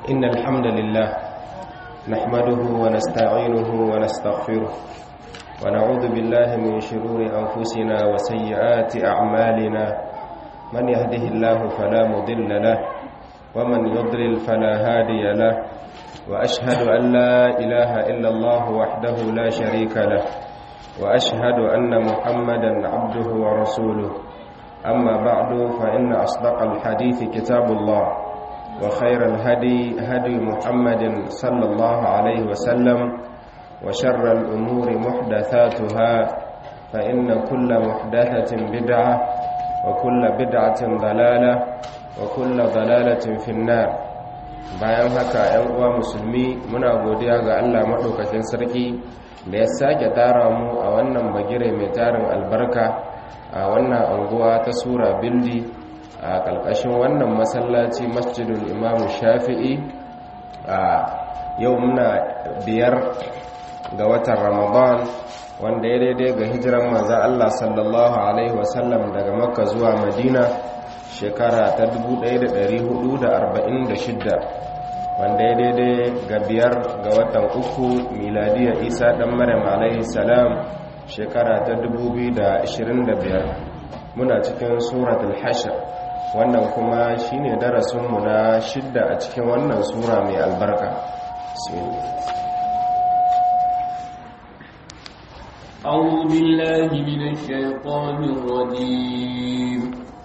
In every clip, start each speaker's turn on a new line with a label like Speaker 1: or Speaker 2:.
Speaker 1: إن الحمد لله نحمده ونستعينه ونستغفره ونعوذ بالله من شرور أنفسنا وسيئات أعمالنا من يهده الله فلا مضل له ومن يضلل فلا هادي له وأشهد أن لا إله إلا الله وحده لا شريك له وأشهد أن محمدا عبده ورسوله أما بعد فإن أصدق الحديث كتاب الله وخير الهدي هدي محمد صلى الله عليه وسلم وشر الأمور محدثاتها فإن كل محدثة بدعة وكل بدعة ضلالة وكل ضلالة في النار bayan haka ‘yan uwa musulmi muna godiya ga Allah maɗaukakin sarki da ya sake tara mu a wannan bagire mai tarin albarka a wannan anguwa ta sura bildi a ƙarƙashin wannan masallaci masjidul imamu shafi'i a yau muna biyar ga watan ramadan wanda ya daidai ga hijiran manzan Allah sallallahu Alaihi wasallam daga makka zuwa madina shekara ta 1446 wanda ya daidai ga biyar ga watan uku miladiya isa dan maryam alaihi salam shekara ta 2025 muna cikin suratul hashr wannan kuma shine darasinmu na shidda a cikin wannan sura mai albarka
Speaker 2: أعوذ بالله من الشيطان الرجيم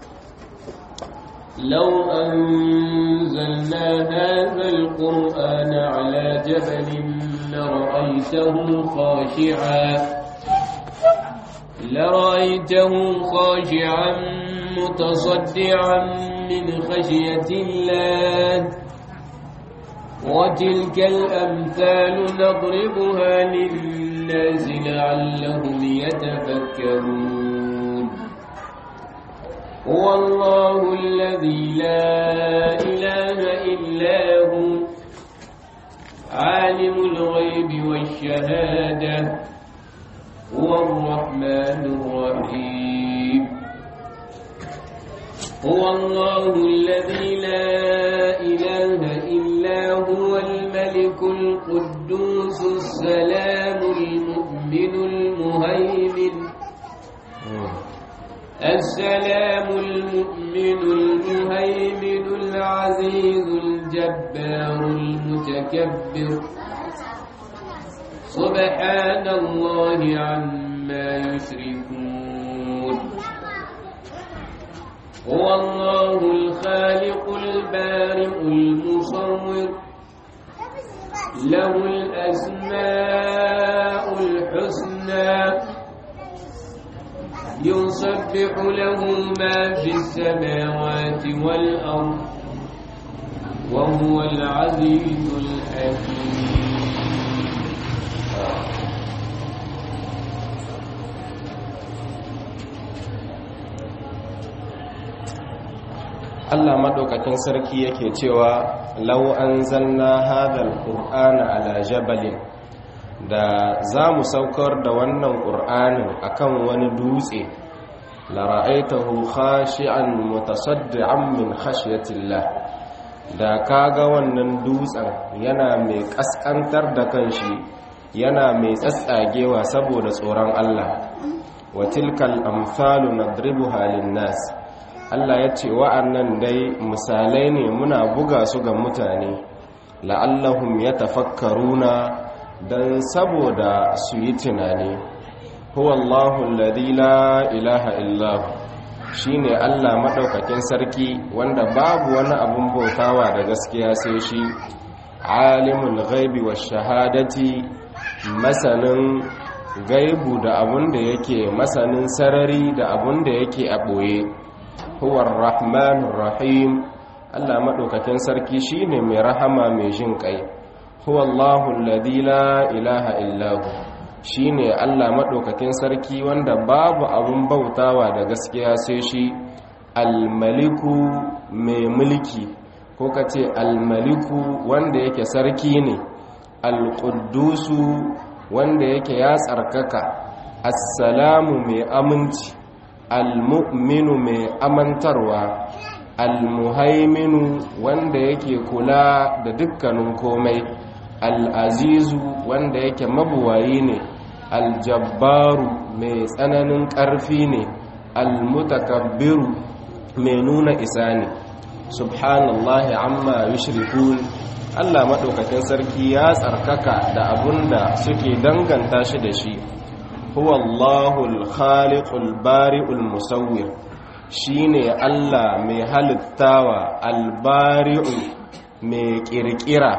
Speaker 2: لو أنزلنا هذا القرآن على جبل لرأيته خاشعا لرأيته خاشعا متصدعا من خشية الله وتلك الأمثال نضربها للناس لعلهم يتفكرون هو الله الذي لا إله إلا هو عالم الغيب والشهادة هو الرحمن الرحيم هو الله الذي لا إله إلا هو الملك القدوس السلام المؤمن المهيمن السلام المؤمن المهيمن العزيز الجبار المتكبر سبحان الله عما يشركون هو الله الخالق البارئ المصور له الأسماء الحسنى يسبح له ما في السماوات والأرض وهو العزيز الحكيم
Speaker 1: Allah madaukakin sarki yake cewa law anzalna hadhal qur'ana ala jabalin da za mu saukar da wannan qur'anin akan wani dutse la ra'aytahu khashi'an mutasaddian min khashyatillah da kaga wannan dutsen yana mai kaskantar da kanshi yana mai tsatsagewa saboda tsoron Allah wa tilkal amsalu nadribuha lin-nas Allah ya ce wa'annan dai misalai ne muna buga su ga mutane la'allahum ya tafakkaruna don saboda su yi tunani huwallahu alladhi la ilaha illahu shine Allah madaukakin sarki wanda babu wani abun bautawa da gaskiya sai shi alimul ghaibi wash shahadati masanin gaibu da abun da yake masanin sarari da abun da yake a boye huwa rahmanur rahim Allah madaukakin sarki shine mai rahama mai jin kai huwa Allahu alladhi la ilaha illahu shine Allah madaukakin sarki wanda babu abun bautawa da gaskiya sai shi al-maliku mai mulki ko kace al-maliku wanda yake sarki ne al-quddusu wanda yake ya tsarkaka assalamu mai aminci almu'minu mai amantarwa almuhaiminu wanda yake kula da dukkanin komai al'azizu wanda yake mabuwayi ne aljabbaru mai tsananin ƙarfi ne almutakabbiru mai nuna isa ne subhanallahi amma yushrikun Allah maɗaukakin sarki ya tsarkaka da abunda suke danganta shi da shi huwa Allahul khaliqul bari'ul musawwir shine Allah mai halittawa albari'u mai kirkira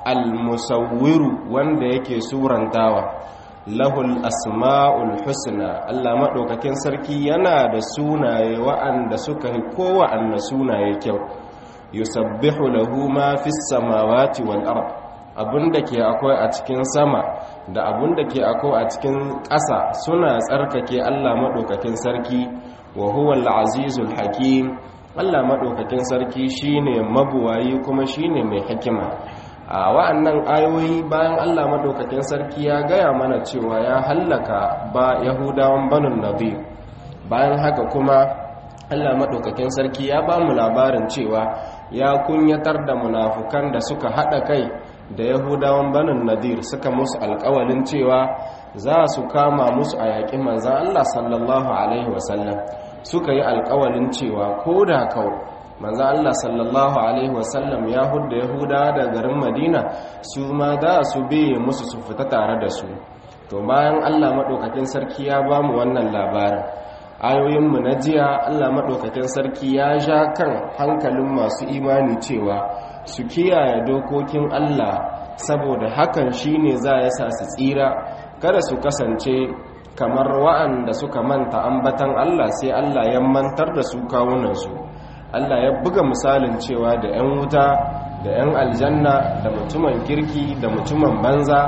Speaker 1: almusawwiru wanda yake surantawa lahul asma'ul husna Allah maɗaukakin sarki yana da sunaye wa'anda suka yi kowa sunaye kyau yusabbihu lahu ma fis samawati wal ard abinda ke akwai a cikin sama da abinda ke akwai a cikin ƙasa suna tsarkake Allah madaukakin sarki wa huwal azizul hakim Allah madaukakin sarki shine mabuwayi kuma shine mai hikima a wa'annan ayoyi bayan Allah madaukakin sarki ya gaya mana cewa ya hallaka ba yahudawan banun nabi bayan haka kuma Allah madaukakin sarki ya ba mu labarin cewa ya kunyatar da munafukan da suka haɗa kai da yahudawan banin nadir suka musu alkawalin cewa za su kama musu a yaƙi manzan Allah sallallahu Alaihi wasallam suka yi alkawalin cewa ko da kau manzan Allah sallallahu Alaihi wasallam ya hudda yahuda da garin madina su ma za su biye musu su fita tare da su to bayan Allah maɗaukakin sarki ya ba mu wannan labarin ayoyinmu na jiya allah maɗaukakin sarki ya sha kan hankalin masu imani cewa su kiyaye dokokin allah saboda hakan shine za ya sa su tsira kada su kasance kamar wa'anda suka manta ambatan allah sai allah ya mantar da su kawunansu allah ya buga misalin cewa da 'yan wuta da 'yan aljanna da mutumin kirki da mutumin banza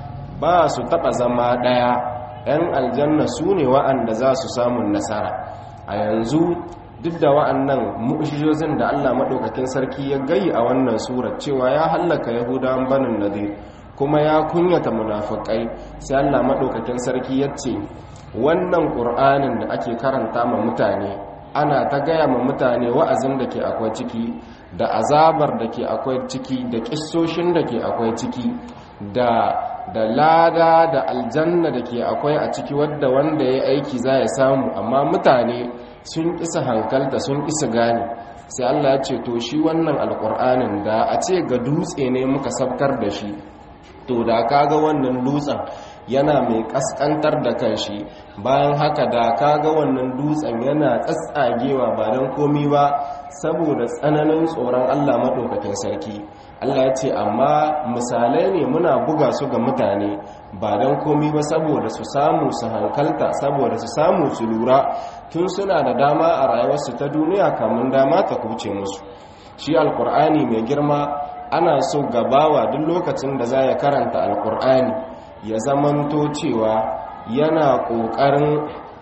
Speaker 1: ba su taɓa zama ɗaya 'yan aljanna su ne wa'anda za su samun nasara a yanzu duk da wa'annan mu'ujizozin da Allah maɗaukakin sarki ya gayi a wannan surar cewa ya hallaka yahudawan banin nadir kuma ya kunyata munafukai sai Allah maɗaukakin sarki ya ce wannan ƙur'anin da ake karanta ma mutane ana ta gaya ma mutane wa'azin da ke akwai ciki da azabar da ke akwai ciki da ƙissoshin da ke akwai ciki da da lada da aljanna da ke akwai a ciki wadda wanda ya aiki za ya samu amma mutane sun isa hankalta sun isa gane sai Allah ya ce to shi wannan alkur'anin da a ce ga dutse ne muka sabkar da shi to da kaga wannan dutsen yana mai kaskantar da kanshi bayan haka da kaga wannan dutsen yana tsatsagewa ba don komi ba saboda tsananin tsoron Allah maɗaukakin sarki Allah ya ce amma misalai ne muna buga su ga mutane ba don komi ba saboda su samu su hankalta saboda su samu su lura tun suna da dama a rayuwarsu ta duniya kamun dama ta kuce musu shi alkur'ani mai girma ana so gabawa duk lokacin da za ya karanta alkur'ani ya zamanto cewa yana ƙoƙarin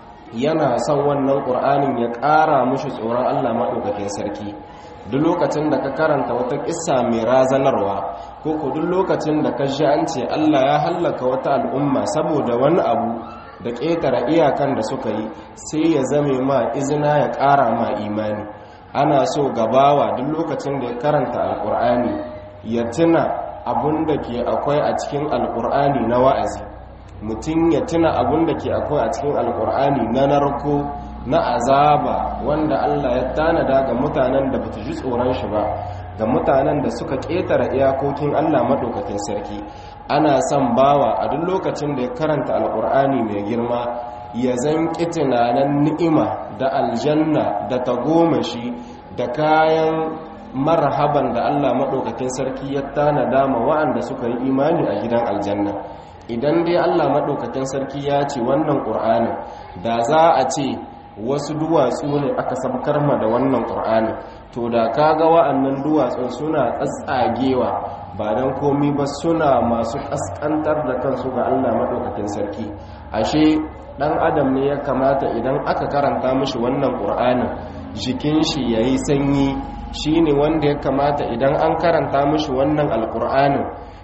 Speaker 1: yana son wannan ƙur'anin ya ƙara mushi tsoron allah maɗaukakin sarki duk lokacin da ka karanta wata ƙissa mai razanarwa ko ku duk lokacin da ka ji an ce allah ya hallaka wata al'umma saboda wani abu da ƙetare iyakan da suka yi sai ya zame ma izina ya ƙara ma imani ana so gabawa duk lokacin da ya karanta alƙur'ani ya tuna abun da ke akwai a cikin alƙur'ani na wa'azi mutum ya tuna abun da ke akwai a cikin alƙur'ani na narko na azaba wanda Allah ya tanada ga mutanen da bata ji tsoron shi ba ga mutanen da suka ƙetare iyakokin Allah maɗaukakin sarki ana son bawa a duk lokacin da ya karanta alƙur'ani mai girma ya zan tunanin ni'ima da aljanna da tagomashi da kayan marhaban da Allah maɗaukakin sarki ya tanada ma wa'anda suka yi imani a gidan aljanna idan dai Allah maɗaukakin sarki ya ce wannan ƙur'ani da za a ce wasu duwatsu ne aka sabkar ma da wannan ƙur'ani to da kaga wa'annan duwatsun suna tsatsagewa ba don komi ba suna masu ƙasƙantar da kansu ga Allah maɗaukakin sarki ashe ɗan adam ne ya kamata idan aka karanta mishi wannan ƙur'anin jikin shi ya yi sanyi shi ne wanda ya kamata idan an karanta mishi wannan alƙur'anin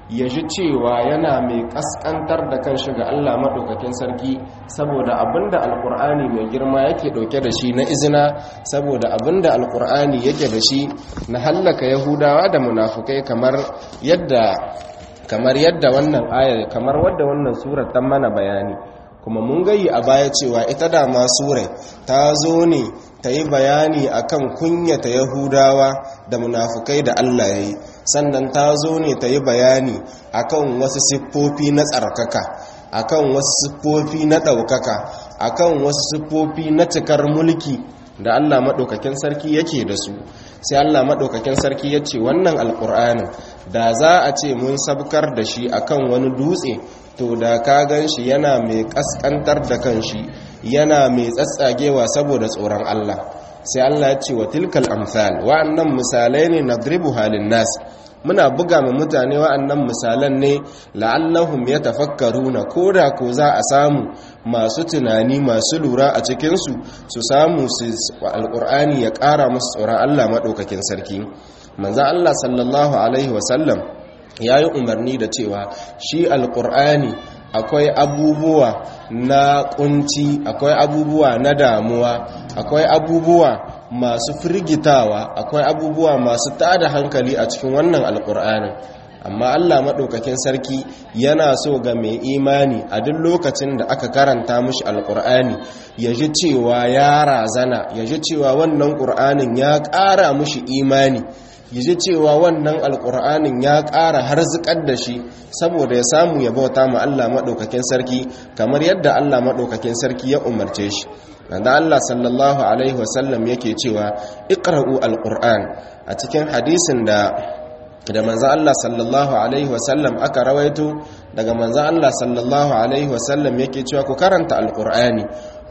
Speaker 1: ya ji cewa yana mai kaskantar da kan shiga Allah maɗaukakin sarki saboda abinda alkur'ani mai girma yake ɗauke da shi na izina saboda abinda alkur'ani yake da shi na hallaka yahudawa da munafukai kamar yadda kamar yadda wannan aya kamar wadda wannan surar ta mana bayani kuma mun gayi a baya cewa ita dama surai ta zo ne ta yi bayani akan kunyata yahudawa da munafukai da Allah ya yi sannan ta zo ne ta yi bayani akan wasu siffofi na tsarkaka akan wasu siffofi na ɗaukaka akan wasu siffofi na cikar mulki da Allah maɗaukakin sarki yake da su sai Allah maɗaukakin sarki ya ce wannan alƙur'anin da za a ce mun sabkar da shi akan wani dutse to da ka gan shi yana mai ƙasƙantar da kan shi yana mai tsatsagewa saboda tsoron Allah sai Allah ya ce wa tilkal amsal wa'annan misalai ne nadribu halin nas muna buga ma mutane wa'annan misalan ne la'allahum yatafakkaruna koda ko za a samu masu tunani masu lura a cikin su su samu su alqur'ani ya ƙara musu tsoron Allah madaukakin sarki manzo Allah sallallahu alaihi wasallam yayi umarni da cewa shi alqur'ani akwai abubuwa na kunci akwai abubuwa na damuwa akwai abubuwa masu firgitawa akwai abubuwa masu tada hankali a cikin wannan alkur'anin amma Allah maɗaukakin sarki yana so ga mai imani a duk lokacin da aka karanta mushi alkur'ani ya ji cewa ya razana ya ji cewa wannan ƙur'anin ya ƙara mushi imani ya ji cewa wannan alkur'anin ya ƙara harzikar da shi saboda ya samu ya bauta ma Allah maɗaukakin sarki kamar yadda Allah maɗaukakin sarki ya umarce shi da Allah sallallahu alaihi wasallam yake cewa iqra'u alquran a cikin hadisin da da manzo Allah sallallahu alaihi wasallam aka rawaito daga manzo Allah sallallahu alaihi wasallam yake cewa ku karanta alqur'ani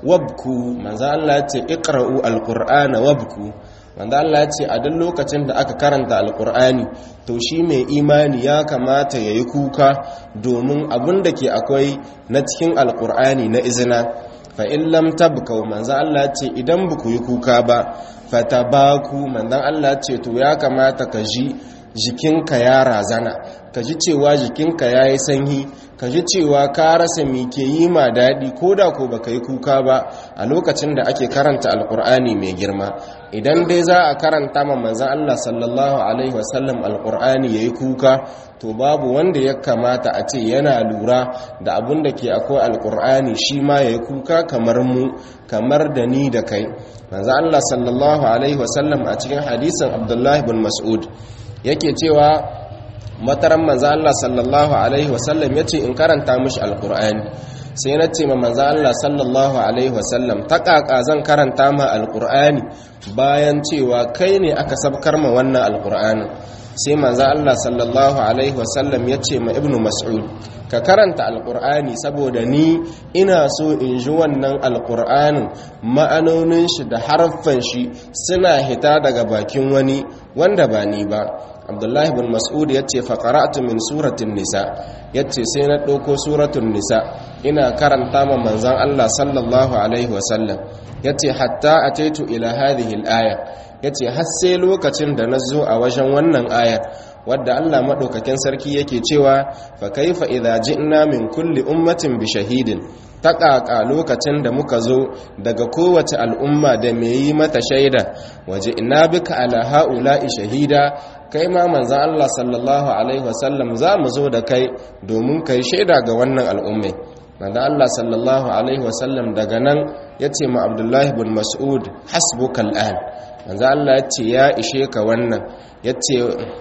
Speaker 1: wabku manzo Allah ya ce iqra'u alqur'ana wabku manzo Allah ya ce a duk lokacin da aka karanta alqur'ani to shi mai imani ya kamata yayi kuka domin abin da ke akwai na cikin alqur'ani na izina fa in lam tabkau manzo Allah ce idan buku yi kuka ba fatabaku manzo Allah ce to ya kamata ka ji jikinka ya razana ka ji cewa jikinka ya yi sanyi ka ji cewa ka rasa mi ke yi ma daɗi ko da ko baka yi kuka ba a lokacin da ake karanta alkur'ani mai girma idan dai za a karanta ma manzan Allah sallallahu alaihi wasallam alkur'ani ya yi kuka to babu wanda ya kamata a ce yana lura da abin da ke akwai alkur'ani shi ma ya yi kuka kamar mu kamar da ni da kai manzan Allah sallallahu alaihi wasallam a cikin hadisin abdullahi bin mas'ud yake cewa mataran manzan Allah sallallahu alaihi wasallam ya ce in karanta mishi alkur'ani sai na ce ma manzan Allah sallallahu alaihi wasallam ta ƙaƙa zan karanta ma alkur'ani bayan cewa kai ne aka sabkar ma wannan alkur'ani sai manzan Allah sallallahu alaihi wasallam ya ce ma ibnu mas'ud ka karanta alkur'ani saboda ni ina so in ji wannan alkur'anin ma'anonin shi da harfan shi suna hita daga bakin wani wanda ba ni ba abdullahi bin mas'ud ya ce faƙara'atu min suratun nisa ya ce sai na ɗauko suratun nisa ina karanta ma manzan allah sallallahu alaihi wasallam ya ce hatta a taitu ila hadhihi aya ya ce har sai lokacin da na zo a wajen wannan ayar wadda Allah maɗaukakin sarki yake cewa fa kaifa idza ji'na min kulli ummatin bi shahidin ta ƙaƙa lokacin da muka zo daga kowace al'umma da mai yi mata shaida waje ina bika ala ha'ula'i shahida kai ma manzan Allah sallallahu alaihi wasallam za mu zo da kai domin kai shaida ga wannan al'ummai manzan Allah sallallahu alaihi wasallam daga nan ya ce ma abdullahi bin mas'ud hasbuka al'an manzan Allah ya ce ya ishe ka wannan ya ce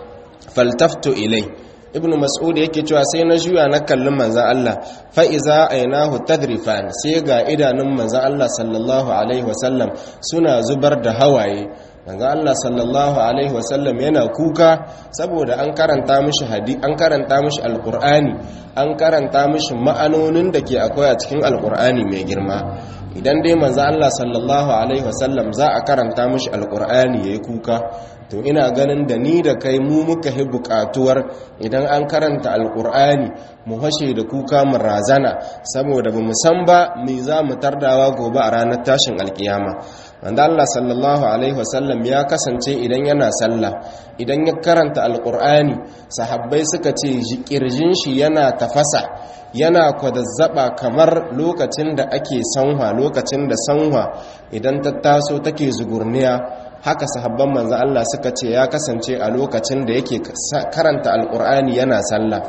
Speaker 1: faltafto ilai ibn mas'ud yake cewa sai na juya na kallon manzan Allah fa iza ainahu tadrifan sai ga idanun manzan Allah sallallahu alaihi wasallam suna zubar da hawaye manzan Allah sallallahu alaihi wasallam yana kuka saboda an karanta mishi hadi an karanta mishi alqur'ani an karanta mishi ma'anonin da ke akwai a cikin alqur'ani mai girma idan dai manzan Allah sallallahu alaihi wasallam za a karanta mishi alqur'ani yayi kuka to ina ganin da ni da kai mu muka hi bukatuwar idan an karanta alkur'ani mu hashe da kuka mu razana saboda ba mu san ba me za mu tardawa gobe a ranar tashin alkiyama wanda Allah sallallahu alaihi wasallam ya kasance idan yana sallah idan ya karanta alqur'ani sahabbai suka ce kirjin shi yana tafasa yana kwadazzaba kamar lokacin da ake sanwa lokacin da sanwa idan ta taso take zugurniya haka sahabban manzo Allah suka ce ya kasance a lokacin da yake karanta alqur'ani yana sallah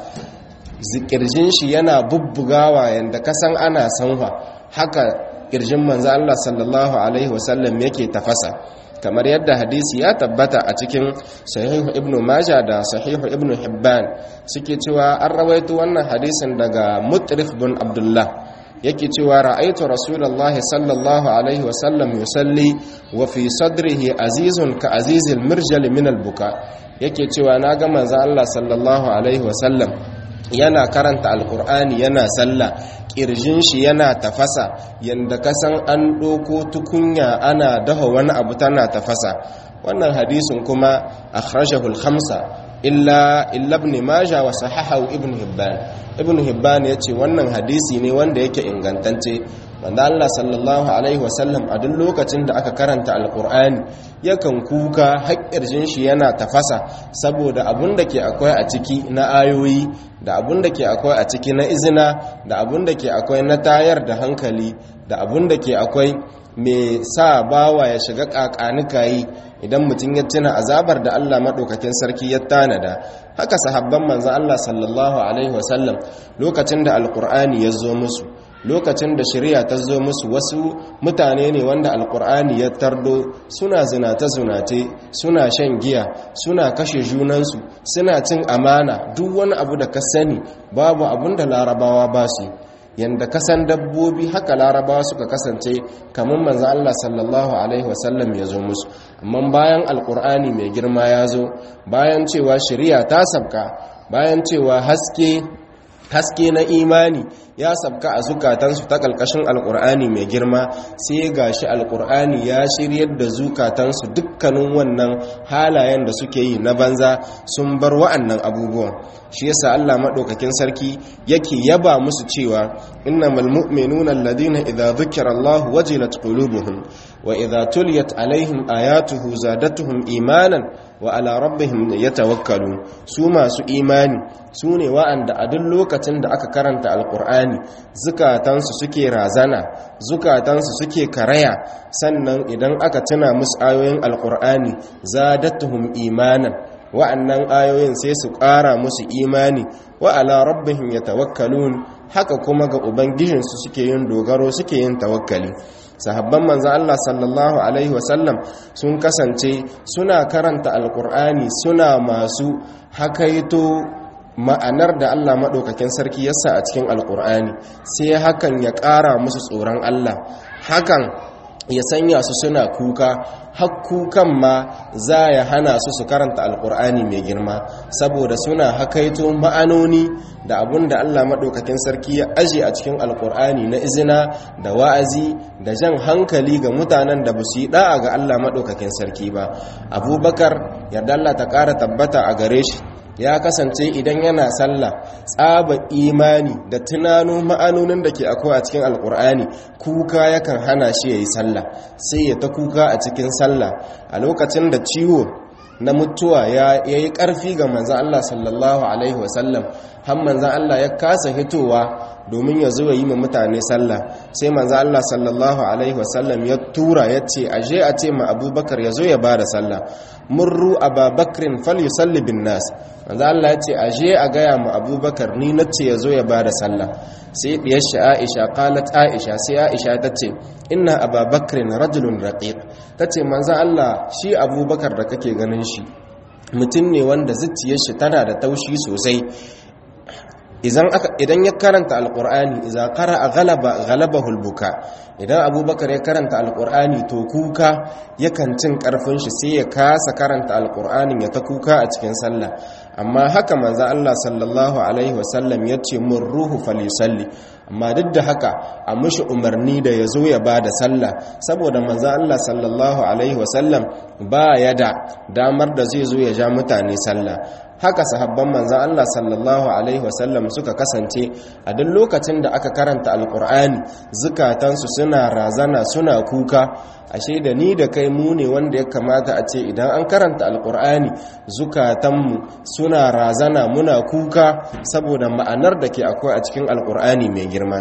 Speaker 1: zikirjin shi yana bubbugawa yanda kasan ana sanwa haka kirjin manzo Allah sallallahu alaihi wasallam yake tafasa kamar yadda hadisi ya tabbata a cikin sahihu ibn majah da sahihu ibn hibban suke cewa an rawaito wannan hadisin daga mutrif bin abdullah yake cewa ra'aitu rasulullahi sallallahu alaihi wasallam yusalli wa fi sadrihi azizun ka azizil mirjal min albuka yake cewa na ga manzo Allah sallallahu alaihi wasallam yana karanta alkur'ani yana sallah kirjin shi yana tafasa yanda kasan an ɗoko tukunya ana daha wani abu tana tafasa wannan hadisin kuma akhrajahu al-khamsa illa illa ibn majah wa sahahahu ibn hibban ibn hibban yace wannan hadisi ne wanda yake ingantacce wanda Allah sallallahu alaihi wasallam a duk lokacin da aka karanta alkur'ani yakan kuka haƙƙirjin shi yana tafasa saboda abun da ke akwai a ciki na ayoyi da abun da ke akwai a ciki na izina da abun da ke akwai na tayar da hankali da abun da ke akwai mai sa bawa ya shiga ƙaƙanikayi idan mutum ya tuna azabar da Allah maɗaukakin sarki ya tanada haka sahabban manzan Allah sallallahu alaihi wasallam lokacin da alkur'ani ya zo musu lokacin da shari'a ta zo musu wasu mutane ne wanda alkur'ani ya tardo suna zinate-zinate suna shan giya suna kashe junansu suna cin amana duk wani abu da ka sani babu abun da larabawa ba su yanda kasan dabbobi haka larabawa suka kasance kamar manzo Allah sallallahu alaihi wasallam ya zo musu amma bayan alkur'ani mai girma ya zo bayan cewa shari'a ta sabka bayan cewa haske haske na imani ya sabka a zukatansu ta ƙalƙashin alƙur'ani mai girma sai ga shi alƙur'ani ya shiryar da zukatansu dukkanin wannan halayen da suke yi na banza sun bar wa'annan abubuwan shi yasa Allah maɗaukakin sarki yake yaba musu cewa innamal mu'minuna alladhina idza dhukira Allah wajilat qulubuhum wa idza tuliyat alaihim ayatuhu zadatuhum imanan wa ala rabbihim yatawakkalun su masu imani su ne wa'anda a duk lokacin da aka karanta alkur'ani zukatansu suke razana zukatansu suke karaya sannan idan aka tuna musu ayoyin alkur'ani zadatuhum imanan wa'annan ayoyin sai su ƙara musu imani wa ala rabbihim yatawakkalun haka kuma ga ubangijinsu suke yin dogaro suke yin tawakkali sahabban manzan Allah sallallahu Alaihi wasallam sun kasance suna karanta alkur'ani suna masu hakaito ma'anar da Allah maɗaukakin sarki yasa a cikin alkur'ani sai hakan ya ƙara musu tsoron Allah hakan ya sanya su suna kuka hakkukan ma za ya hana su su karanta alkur'ani mai girma saboda suna hakaito ma'anoni da abun da Allah maɗaukakin sarki ya aje a cikin alkur'ani na izina da wa'azi da jan hankali ga mutanen da ba su yi ɗa'a ga Allah maɗaukakin sarki ba abubakar yarda Allah ta ƙara tabbata a gare shi ya kasance idan yana sallah tsaba imani da tunano ma'anonin da ke akwai a cikin alkur'ani kuka yakan hana shi ya yi sallah sai ya ta kuka a cikin sallah a lokacin da ciwo na mutuwa ya yi ƙarfi ga manzan Allah sallallahu Alaihi wasallam har manzan Allah ya kasa hitowa domin ya zo yi ma mutane sallah sai manzan Allah sallallahu Alaihi wasallam ya tura ya ce aje a ce ma abubakar ya zo ya ba da sallah murru ababakrin fal yusalli bin nas manzan Allah ya ce aje a gaya ma abubakar ni na ce ya zo ya ba da sallah sai diyar shi aisha qalat aisha sai aisha ta ce inna ababakrin rajulun raqiq ta ce manzan Allah shi abubakar da kake ganin shi mutum ne wanda zuciyar shi tana da taushi sosai idan ya karanta alkur'ani idan qara'a ghalaba ghalabahu albuka idan abubakar ya karanta alkur'ani to kuka yakan cin karfin shi sai ya kasa karanta alkur'anin ya ta kuka a cikin sallah amma haka manzo Allah sallallahu alaihi wasallam yace mun ruhu falisalli amma duk da haka a mushi umarni da ya zo ya ba da sallah saboda manzan Allah sallallahu Alaihi wasallam ba ya da damar da zai zo ya ja mutane sallah haka sahabban manzan Allah sallallahu alaihi wasallam suka kasance a duk lokacin da aka karanta alkur'ani zukatansu suna razana suna kuka ashe da ni da kai mu ne wanda ya kamata a ce idan an karanta alkur'ani zukatanmu suna razana muna kuka saboda ma'anar da ke akwai a cikin alkur'ani mai girma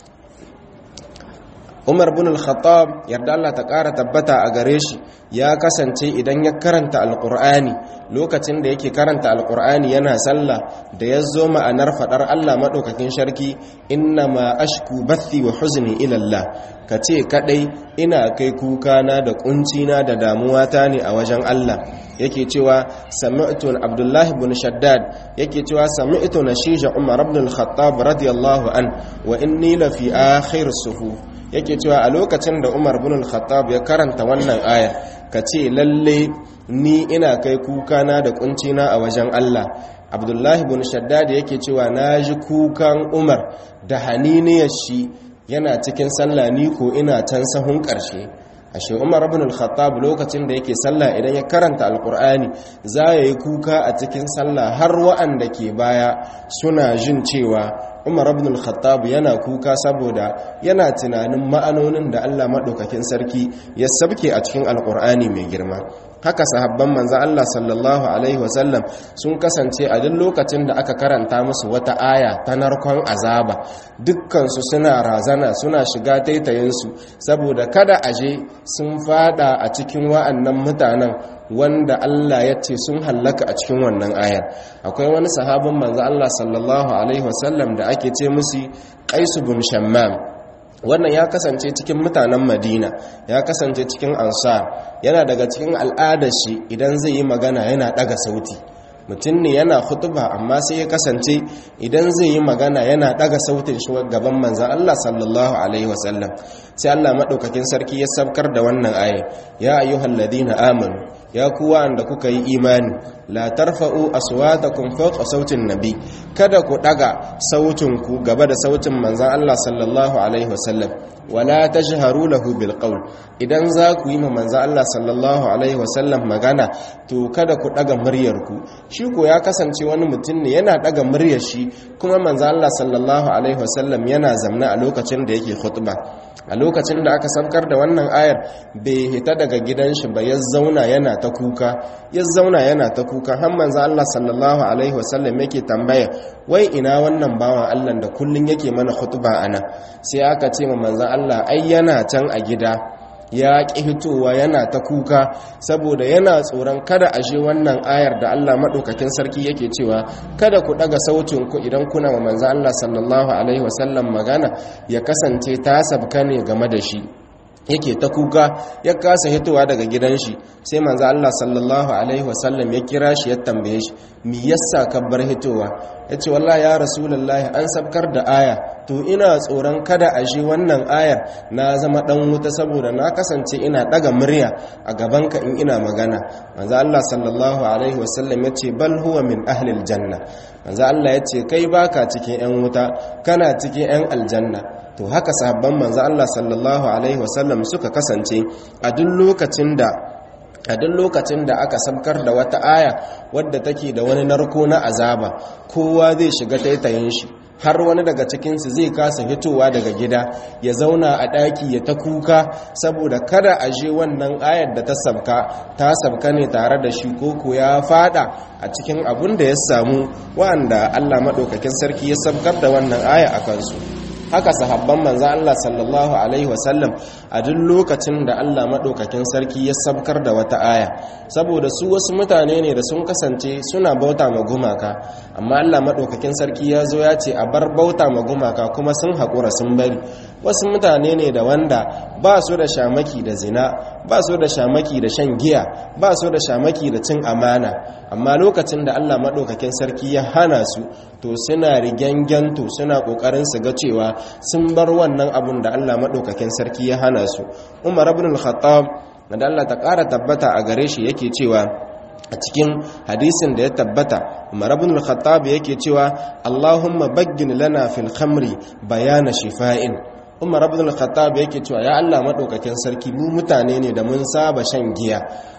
Speaker 1: umar bin al-khattab yarda Allah ta ƙara tabbata a gare shi ya kasance idan ya karanta alƙur'ani lokacin da yake karanta alƙur'ani yana sallah da ya zo ma'anar faɗar Allah maɗaukakin sharki inna ma ashku bathi wa huzni ila Allah ka ce kaɗai ina kai kukana da ƙuncina da damuwata ne a wajen Allah yake cewa sami'tu abdullahi ibn shaddad yake cewa sami'tu nashija umar ibn al-khattab radiyallahu an wa inni la fi akhir suhuf yake cewa a lokacin da umar bin al-khattab ya karanta wannan aya ka ce lalle ni ina kai kukana da kuncina a wajen Allah abdullahi bin shaddad yake cewa na ji kukan umar da haniniyar shi yana cikin sallah ni ko ina can sahun ƙarshe ashe umar ibn al-khattab lokacin da yake sallah idan ya karanta alqur'ani za ya yi kuka a cikin sallah har wa'anda ke baya suna jin cewa umar ibn al-khattab yana kuka saboda yana tunanin ma'anonin da Allah madaukakin sarki ya sabke a cikin alqur'ani mai girma haka sahabban manzo Allah sallallahu alaihi wasallam sun kasance a duk lokacin da aka karanta musu wata aya ta narkon azaba dukkansu suna razana suna shiga taitayinsu saboda kada aje sun fada a cikin wa'annan mutanen wanda Allah ya ce sun hallaka a cikin wannan ayar akwai wani sahabin manzo Allah sallallahu alaihi wasallam da ake ce musu Qais bin Shammam wannan ya kasance cikin mutanen madina ya kasance cikin ansar yana daga cikin al'adar shi idan zai yi magana yana daga sauti mutum ne yana hutuba amma sai ya kasance idan zai yi magana yana daga sautin shi gaban manzan Allah sallallahu alaihi wasallam sai Allah madaukakin sarki ya sabkar da wannan aya ya ayyuhal ladina amanu ya kuwa anda kuka yi imani la tarfa'u aswatakum fawqa sautin nabi kada ku daga sautin ku gaba da sautin manzon Allah sallallahu alaihi wasallam wala tajharu lahu bil qawl idan za ku yi ma manzon Allah sallallahu alaihi wasallam magana to kada ku daga muryar ku shi ko ya kasance wani mutum ne yana daga muryar shi kuma manzon Allah sallallahu alaihi wasallam yana zamna a lokacin da yake khutba a lokacin da aka sabkar da wannan ayar bai hita daga gidan shi ba ya zauna yana ta kuka ya zauna yana ta kuka har manzo Allah sallallahu alaihi wasallam yake tambaya wai ina wannan bawan Allah da kullun yake mana khutba ana sai aka ce ma manzo Allah ai yana can a gida ya ƙi hitowa yana ta kuka saboda yana tsoron kada a je wannan ayar da Allah maɗaukakin sarki yake cewa kada ku ɗaga ku idan kuna ma manzo Allah sallallahu alaihi wasallam magana ya kasance ta sabka ne game da shi yake ta kuka ya kasa hitowa daga gidan shi sai manzo Allah sallallahu alaihi wasallam ya kira shi ya tambaye shi me yasa ka bar hitowa yace wallahi ya rasulullahi an sabkar da aya to ina tsoron kada a shi wannan ayar na zama dan wuta saboda na kasance ina daga murya a gaban ka in ina magana manzo Allah sallallahu alaihi wasallam yace bal huwa min ahli aljanna manzo Allah yace kai baka cikin yan wuta kana cikin yan aljanna to haka sahabban manzo Allah sallallahu alaihi wasallam suka kasance a duk lokacin da a duk lokacin da aka sabkar da wata aya wadda take da wani narko na azaba kowa zai shiga taitayin shi har wani daga cikinsu zai kasa fitowa daga gida ya zauna a ɗaki ya ta kuka saboda kada a je wannan ayar da ta sabka ta sabka ne tare da shi koko ya fada a cikin abun da ya samu wa'anda Allah maɗaukakin sarki ya sabkar da wannan aya a kansu haka sahabban manzo Allah sallallahu alaihi wasallam a duk lokacin da Allah madaukakin sarki ya sabkar da wata aya saboda su wasu mutane ne da sun kasance suna bauta ma gumaka amma Allah madaukakin sarki ya zo ya ce a bar bauta ma gumaka kuma sun haƙura sun bari wasu mutane ne da wanda ba su da shamaki da zina ba su da shamaki da shan giya ba su da shamaki da cin amana amma lokacin da Allah madaukakin sarki ya hana su to suna rigyanganto suna kokarin su ga cewa sun bar wannan abun da Allah maɗaukakin sarki ya hana su umar ibn al-khattab da Allah ta ƙara tabbata a gare shi yake cewa a cikin hadisin da ya tabbata umar ibn al-khattab yake cewa Allahumma baggin lana fil khamri bayana shifa'in umar ibn al-khattab yake cewa ya Allah maɗaukakin sarki mu mutane ne da mun saba shan giya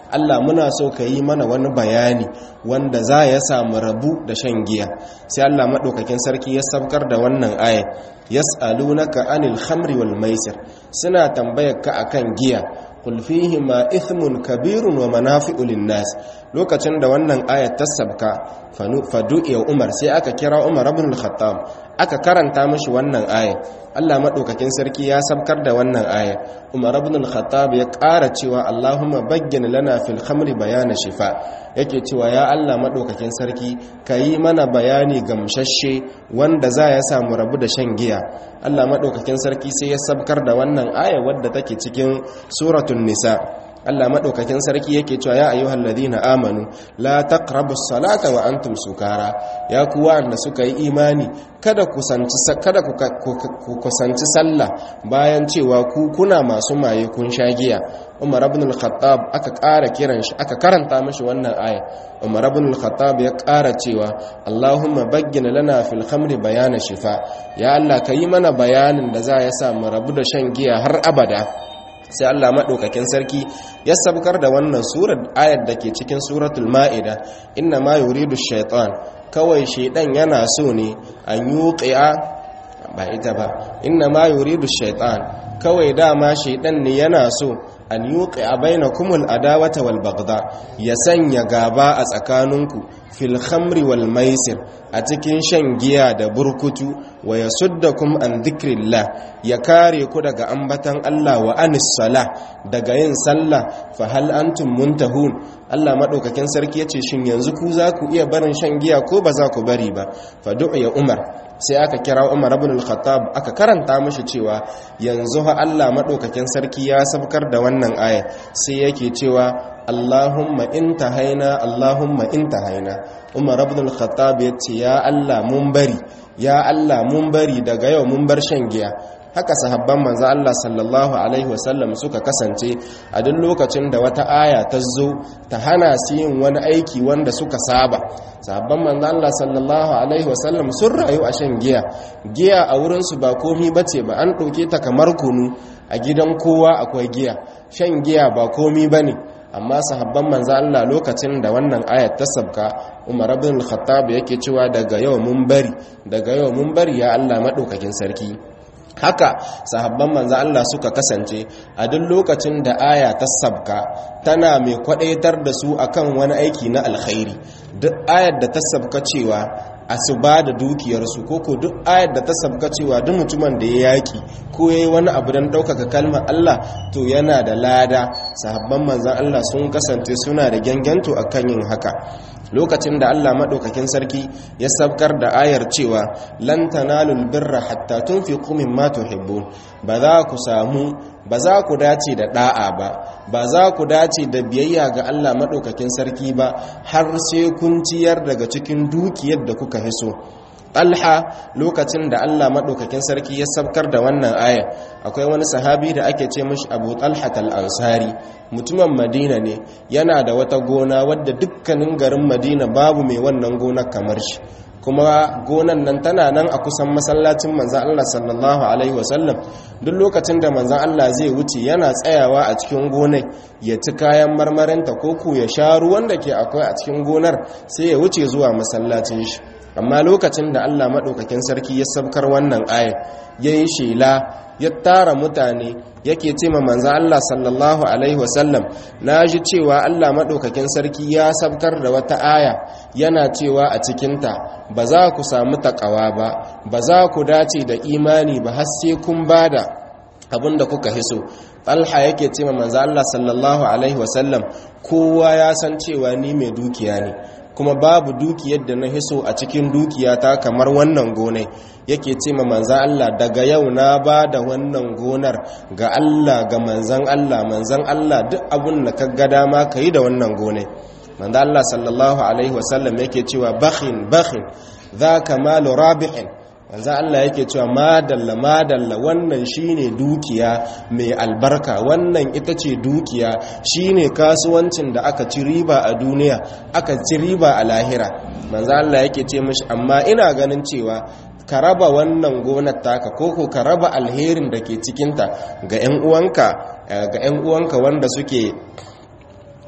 Speaker 1: Allah muna so ka yi mana wani bayani wanda za ya samu rabu da shan giya sai Allah maɗaukakin sarki ya sabkar da wannan aya yas'alunaka anil khamri wal maisir suna tambayar ka akan giya qul ma ithmun kabirun wa manafi'u lin-nas lokacin da wannan ayat ta sabka fadu'iya Umar sai aka kira Umar ibn al-Khattab aka karanta mishi wannan aya Allah madaukakin sarki ya sabkar da wannan aya Umar ibn al-Khattab ya ƙara cewa Allahumma bagyin lana fil khamri bayana shifa yake cewa ya Allah madaukakin sarki kayi mana bayani gamshashe wanda za ya samu rabu da shan giya Allah madaukakin sarki sai ya sabkar da wannan aya wadda take cikin suratul nisa Allah madaukakin sarki yake cewa ya ayyuhal ladina amanu la taqrabus salata wa antum sukara ya ku wanda suka yi imani kada kusanci kada ku kusanci sallah bayan cewa ku kuna masu maye kun sha giya Umar ibn al-Khattab aka ƙara kiran shi aka karanta mishi wannan aya Umar ibn al-Khattab ya ƙara cewa Allahumma bayyana lana fil khamri bayana shifa ya Allah yi mana bayanin da za ya sa mu rabu da shan giya har abada sai Allah maɗaukakin sarki ya sabkar da wannan surar ayar da ke cikin suratul ma'ida inna ma yuridu shaitan kawai shaidan yana so ne an yuqi'a ba ita ba inna ma yuridu shaitan kawai dama shaidan ne yana so an yuqi'a bainakumul adawata wal baghdha ya sanya gaba a tsakaninku fil khamri wal maisir a cikin shan giya da burkutu wa yasuddakum an dhikrillah ya kare ku daga ambatan Allah wa anis sala daga yin sallah fa hal antum muntahun Allah madaukakin sarki yace shin yanzu ku za ku iya barin shan giya ko ba za ku bari ba fa du'a Umar sai aka kira Umar ibn al-Khattab aka karanta mishi cewa yanzu ha Allah madaukakin sarki ya sabkar da wannan aya sai yake cewa Allahumma intahaina Allahumma intahaina Umar ibn al-Khattab yace ya Allah mun bari ya Allah mun bari daga yau mun bar shan giya haka sahabban manzo Allah sallallahu alaihi wasallam suka kasance a duk lokacin da wata aya ta zo ta hana su yin wani aiki wanda suka saba sahabban manzo Allah sallallahu alaihi wasallam sun rayu a shan giya giya a wurin su ba komi bace ba an dauke ta kamar kunu a gidan kowa akwai giya shan giya ba komi bane amma sahabban manzo Allah lokacin da wannan ayat ta sabka Umar ibn al-Khattab yake cewa daga yau mun bari daga yau mun bari ya Allah madaukakin sarki haka sahabban manzo Allah suka kasance a duk lokacin da aya ta sabka tana mai kwadaitar da su akan wani aiki na alkhairi duk ayar da ta sabka cewa a su ba da dukiyarsu ko ko duk ayar da ta sabka cewa duk mutumin da ya yaki ko yayi wani abu don ɗaukaka kalmar Allah to yana da lada sahabban manzon Allah sun kasance suna da ganganto akan yin haka lokacin da Allah maɗaukakin sarki ya sabkar da ayar cewa lan tanalul birra hatta tunfiqu mimma tuhibbun ba za ku samu ba za ku dace da da'a ba ba za ku dace da biyayya ga Allah maɗaukakin sarki ba har sai kun ciyar daga cikin dukiyar da kuka hiso Talha lokacin da Allah maɗaukakin sarki ya sabkar da wannan aya akwai wani sahabi da ake ce mashi Abu Talha al-Ansari mutumin Madina ne yana da wata gona wadda dukkanin garin Madina babu mai wannan gonar kamar shi kuma gonan nan tana nan a kusan masallacin manzan Allah sallallahu alaihi wasallam duk lokacin da manzan Allah zai wuce yana tsayawa a cikin gonar ya ci kayan marmarinta ko ku ya sha ruwan da ke akwai a cikin gonar sai ya wuce zuwa masallacin shi amma lokacin da Allah maɗaukakin sarki ya sabkar wannan ayat ya yi shela ya tara mutane yake ce ma manzan Allah sallallahu Alaihi wasallam na ji cewa Allah maɗaukakin sarki ya sabkar da wata aya yana cewa a cikinta ba za ku samu taƙawa ba ba za ku dace da imani ba har sai kun ba da abin da kuka hiso talha yake ce ma manzan Allah sallallahu Alaihi wasallam kowa ya san cewa ni mai dukiya ne kuma babu dukiyar da na hiso a cikin dukiyata kamar wannan gonai yake ce ma manzan Allah daga yau na ba da wannan gonar ga Allah ga manzan Allah manzan Allah duk abun da ka ga dama ka yi da wannan gonai manzan Allah sallallahu alaihi wasallam yake cewa bakhin bakhin za ka malu rabi'in manzan Allah yake cewa madalla madalla wannan shine dukiya mai albarka wannan ita ce dukiya shine kasuwancin da aka ci riba a duniya aka ci riba a lahira manzan Allah yake ce mashi amma ina ganin cewa ka raba wannan gonar taka koko ka raba alherin da ke cikinta ga 'yan uwanka ga 'yan uwanka wanda suke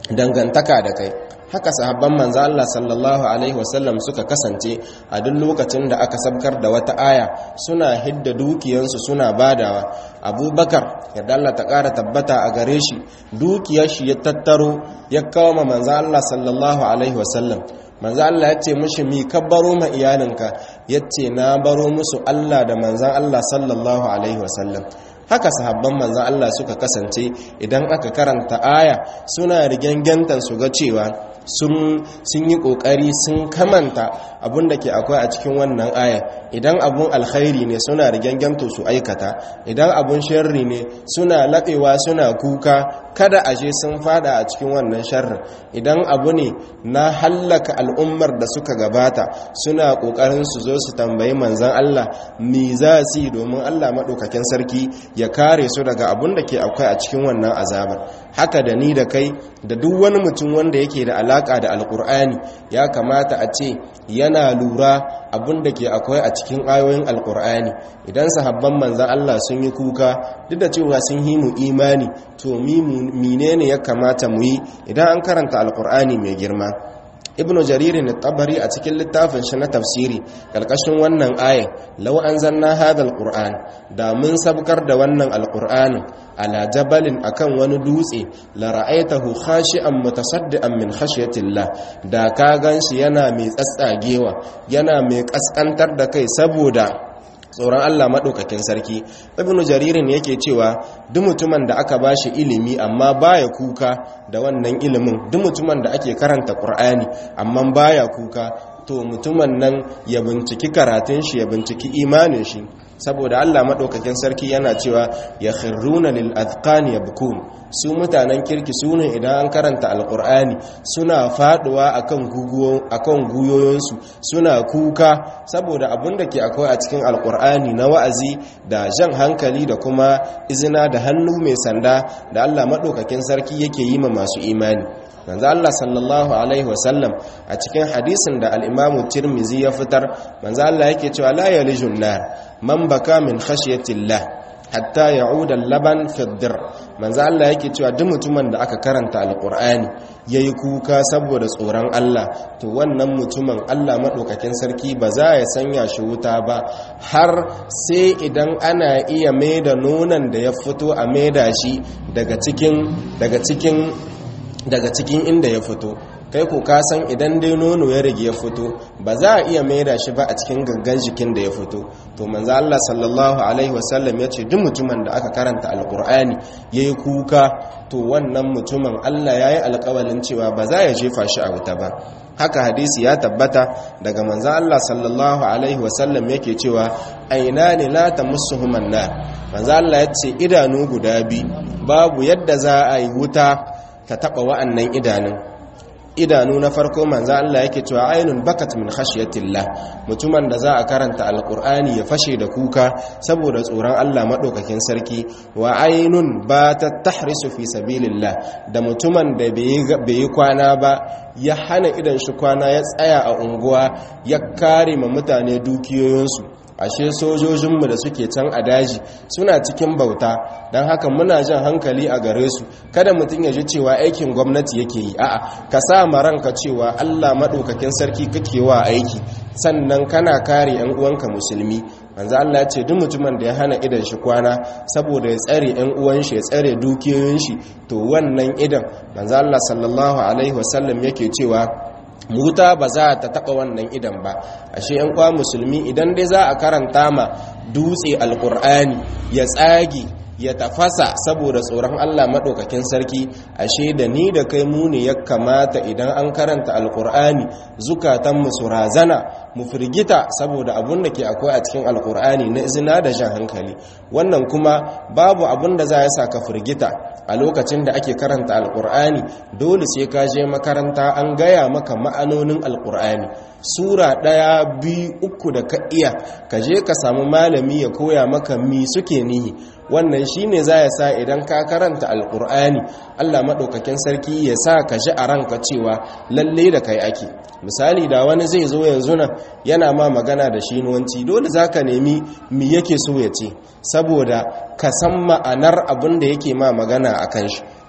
Speaker 1: dangantaka da kai haka sahabban manzo Allah sallallahu alaihi wasallam suka kasance a duk lokacin da aka sabkar da wata aya suna hidda dukiyansu suna badawa abubakar yadda Allah ta ƙara tabbata a gare shi dukiyar shi ya tattaro ya kawo ma manzo Allah sallallahu alaihi wasallam manzo Allah ya ce mushi mi ka baro ma iyalinka yace na baro musu Allah da manzon Allah sallallahu alaihi wasallam haka sahabban manzan Allah suka kasance idan aka karanta aya suna rigengentan su ga cewa sun yi kokari sun kamanta abun da ke akwai a cikin wannan aya idan abun alkhairi ne suna rigenganto su aikata idan abun sharri ne suna laɓewa suna kuka kada ashe sun fada a cikin wannan sharrin idan abu ne na hallaka al'ummar da suka gabata suna kokarin su zo su tambayi manzan Allah me za su yi domin Allah maɗaukakin sarki ya kare su daga abun da ke akwai a cikin wannan azabar haka da ni da kai da duk wani mutum wanda yake da alaka da alkur'ani ya kamata a ce yana lura abun da ke akwai a cikin ayoyin alkur'ani idan sahabban manzan Allah sun yi kuka duk da cewa sun yi mu imani to menene ya kamata mu yi idan an karanta alkur'ani mai girma ibn jaririn tabari a cikin littafin shi na tafsiri karkashin wannan ayin law anzalna hadha alquran da mun sabkar da wannan alqur'anin ala jabalin akan wani dutse la ra'aytahu khashi'an mutasaddian min khashyatillah da ka ganshi yana mai tsatsagewa yana mai kaskantar da kai saboda tsoron Allah maɗaukakin sarki ibn jaririn yake cewa duk mutumin da aka bashi ilimi amma baya kuka da wannan ilimin duk mutumin da ake karanta Qur'ani amma baya kuka to mutumin nan ya binciki karatun shi ya binciki imanin shi saboda Allah maɗaukakin sarki yana cewa ya khirruna lil azqani yabkun su mutanen kirki su ne idan an karanta alkur'ani suna faduwa akan guguwo akan guyoyinsu suna kuka saboda abin da ke akwai a cikin alkur'ani na wa'azi da jan hankali da kuma izina da hannu mai sanda da Allah maɗaukakin sarki yake yi ma masu imani manzo Allah sallallahu alaihi wasallam a cikin hadisin da al-Imam Tirmidhi ya fitar manzo Allah yake cewa la yalijun nar man baka min khashyatillah hatta ya'uda al-laban fi ad-dir manzo Allah yake cewa duk mutumin da aka karanta al-Qur'ani yayi kuka saboda tsoron Allah to wannan mutumin Allah madaukakin sarki ba za ya sanya shi wuta ba har sai idan ana iya maida nonon da ya fito a maida shi daga cikin daga cikin daga cikin inda ya fito kai ko ka san idan dai nono ya rage ya fito ba za a iya maida shi ba a cikin gangan jikin da ya fito to manzo Allah sallallahu alaihi wasallam ya ce duk mutumin da aka karanta alqur'ani yayi kuka to wannan mutumin Allah yayi alƙawalin cewa ba za ya jefa shi a wuta ba haka hadisi ya tabbata daga manzo Allah sallallahu alaihi wasallam yake cewa ainani la tamussuhuman nar manzo Allah ya ce idanu guda biyu babu yadda za a yi wuta ta taba wa'annan idanun idanu na farko manzo Allah yake cewa ainun bakat min khashyatillah mutumin da za a karanta alqur'ani ya fashe da kuka saboda tsoron Allah madaukakin sarki wa ainun batat tahrisu fi sabilillah da mutumin da bai yi kwana ba ya hana idan shi kwana ya tsaya a unguwa ya kare ma mutane dukiyoyinsu ashe sojojinmu da suke can a daji suna cikin bauta don haka muna jan hankali a gare su kada mutum ya ji cewa aikin gwamnati yake yi a'a ka sa ma ranka cewa Allah maɗaukakin sarki kake wa aiki sannan kana kare yan uwanka musulmi manzo Allah ya ce duk mutumin da ya hana idan shi kwana saboda ya tsare yan uwan shi ya tsare dukiyoyin shi to wannan idan manzo Allah sallallahu alaihi wasallam yake cewa wuta ba za ta taba wannan idan ba ashe yan kwa musulmi idan dai za a karanta ma dutse alkur'ani ya tsage ya tafasa saboda tsoron Allah maɗaukakin sarki ashe da ni da kai mu ne ya kamata idan an karanta alkur'ani zukatanmu su razana mu firgita saboda abun da ke akwai a cikin alkur'ani na izina da jan hankali wannan kuma babu abun da za ya sa ka firgita a lokacin da ake karanta alkur'ani dole sai ka je makaranta an gaya maka ma'anonin alkur'ani sura ɗaya biyu uku da ka iya ka je ka samu malami ya koya maka mi suke nihi wannan shine za ya sa idan ka karanta alkur'ani allah maɗaukakin sarki ya sa ka ji a ranka cewa lalle da kai ake misali da wani zai zo yanzu nan yana ma magana da shinuwanci dole za ka nemi mi yake so ya ce saboda ka san ma'anar abin da yake ma magana a kan shi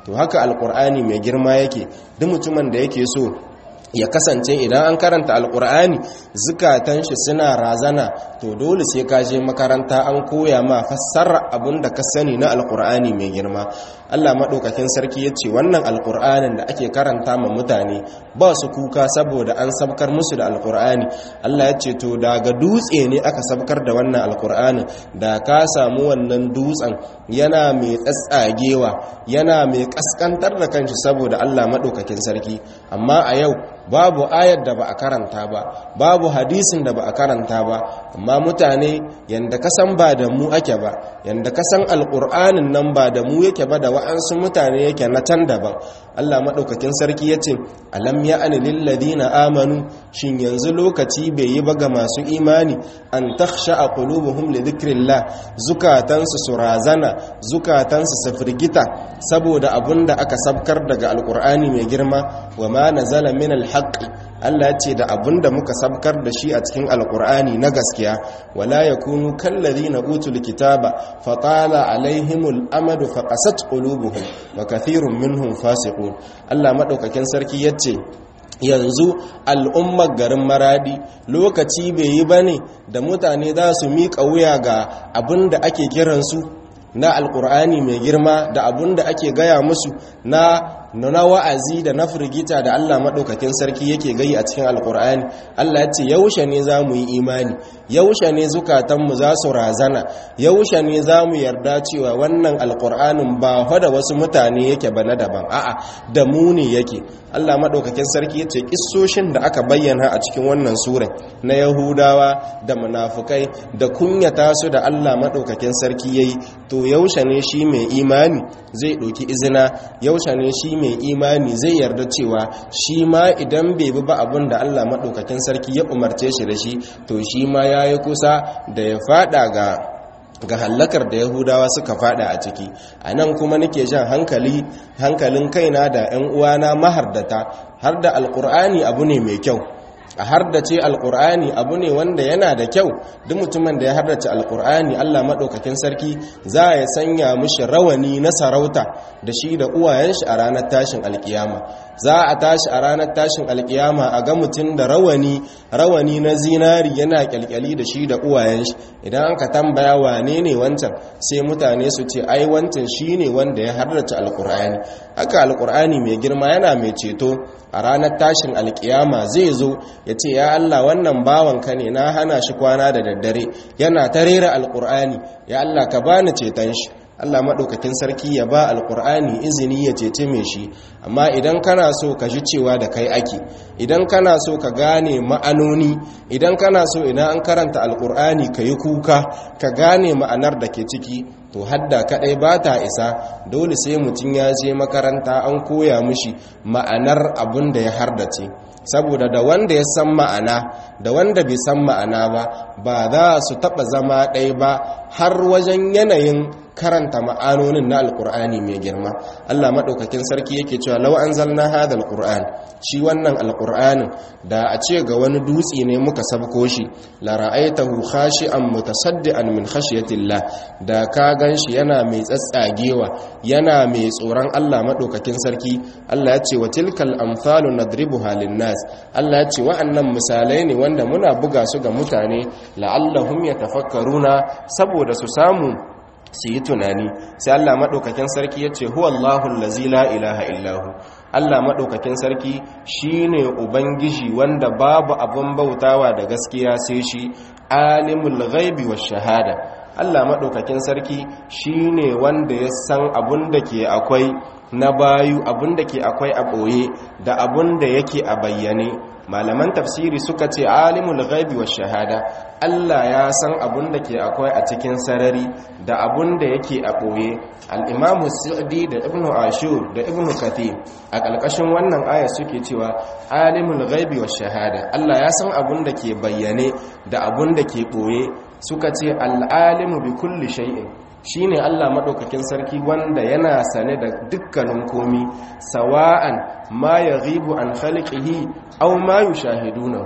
Speaker 1: to haka alkur'ani mai girma yake duk mutumin da yake so ya kasance idan an karanta alkur'ani zukatan shi suna razana to dole sai ka je makaranta an koya ma fassara abin da ka sani na alkur'ani mai girma Allah maɗaukakin sarki ya ce wannan alkur'anin da ake karanta ma mutane ba su kuka saboda an sabkar musu da alkur'ani Allah ya ce to daga dutse ne aka sabkar da wannan alkur'anin da ka samu wannan dutsen yana mai tsatsagewa yana mai kaskantar da kanshi saboda Allah maɗaukakin sarki amma a yau babu ayar da ba a karanta ba babu hadisin da ba a karanta ba amma mutane yanda kasan ba da mu ake ba yanda kasan alƙur'anin nan ba da mu yake ba da wa'ansu mutane yake na can daban Allah maɗaukakin sarki ya ce alam ya ani lilladina amanu shin yanzu lokaci bai yi ba ga masu imani an taksha a qulubuhum li dhikrillah zukatansu su razana zukatansu su firgita saboda abunda aka sabkar daga alƙur'ani mai girma wa ma nazala min alhaqi Allah ya ce da abinda muka sabkar da shi a cikin alkur'ani na gaskiya wala yakunu kallazina utul kitaba fatala alaihimul amadu faqasat qulubuhum wa kathirun minhum fasiqun Allah madaukakin sarki yace yanzu al'ummar garin maradi lokaci bai yi bane da mutane za su miƙa wuya ga abinda ake kiransu na alkur'ani mai girma da abun da ake gaya musu na na wa'azi da na firgita da Allah maɗaukakin sarki yake gayi a cikin alkur'ani Allah ya ce yaushe ne za mu yi imani yaushe ne zukatanmu za su razana yaushe ne za mu yarda cewa wannan alkur'anin ba da wasu mutane yake ba na daban a'a da mu ne yake Allah maɗaukakin sarki ya ce kissoshin da aka bayyana a cikin wannan sura na yahudawa da munafukai da kunyata su da Allah maɗaukakin sarki yayi to yaushe ne shi mai imani zai ɗauki izina yaushe ne shi mai imani zai yarda cewa shi ma idan bai bi ba abin da Allah maɗaukakin sarki ya umarce shi da shi to shi ma ya yi kusa da ya fada ga ga hallakar da yahudawa suka fada a ciki a nan kuma nake jan hankali hankalin kaina da 'yan uwana mahardata har da alkur'ani abu ne mai kyau a hardace alkur'ani abu ne wanda yana da kyau duk mutumin da ya hardace alkur'ani Allah maɗaukakin sarki za ya sanya mishi rawani na sarauta da shi da uwayen shi a ranar tashin alkiyama za a tashi a ranar tashin alkiyama a ga mutum da rawani rawani na zinari yana kyalkyali da shi da uwayen shi idan aka tambaya wane ne wancan sai mutane su ce ai wancan shine wanda ya hardace alkur'ani haka alkur'ani mai girma yana mai ceto a ranar tashin alkiyama zai zo ya ce ya Allah wannan bawanka ne na hana shi kwana da daddare yana ta rera alkur'ani ya Allah ka bani ceton shi Allah maɗaukakin sarki ya ba alkur'ani izini ya cece mai shi amma idan kana so ka ji cewa da kai ake idan kana so ka gane ma'anoni idan kana so idan an karanta alkur'ani ka yi kuka ka gane ma'anar da ke ciki to hadda kadai ba ta isa dole sai mutum ya je makaranta an koya mishi ma'anar abin da ya hardace saboda da wanda ya san ma'ana da wanda bai san ma'ana ba ba za su taba zama ɗaya ba har wajen yanayin karanta ma'anonin na alkur'ani mai girma Allah maɗaukakin sarki yake cewa lau an zalna hada alkur'an shi wannan alkur'anin da a ce ga wani dutse ne muka sabko shi la ra'aitahu khashi'an mutasaddian min khashyatillah da ka ganshi yana mai tsatsagewa yana mai tsoron Allah maɗaukakin sarki Allah ya ce wa tilkal amsalu nadribuha linnas Allah ya ce wa'annan misalai ne wanda muna buga su ga mutane la'allahum yatafakkaruna saboda su samu su yi tunani sai Allah maɗaukakin sarki ya ce huwa Allahun lazila ilaha illahu Allah maɗaukakin sarki shi ne Ubangiji wanda babu abin bautawa da gaskiya sai shi alimul ghaibi wa shahada Allah maɗaukakin sarki shi ne wanda ya san abin da ke akwai na bayu abin da ke akwai a ɓoye da abin da yake a bayyane malaman tafsiri suka ce alimul ghaibi wa shahada Allah ya san abun da ke akwai a cikin sarari da abun da yake a ɓoye al'imamu sa'adi da ibnu ashur da ibnu kathir a ƙalƙashin wannan aya suke cewa alimul ghaibi wa shahada Allah ya san abun da ke bayyane da abun da ke ɓoye suka ce al'alimu bi kulli shay'in shine Allah maɗaukakin sarki wanda yana sane da dukkanin komi sawa'an ma ya ribu an khaliqihi aw ma yushahidunahu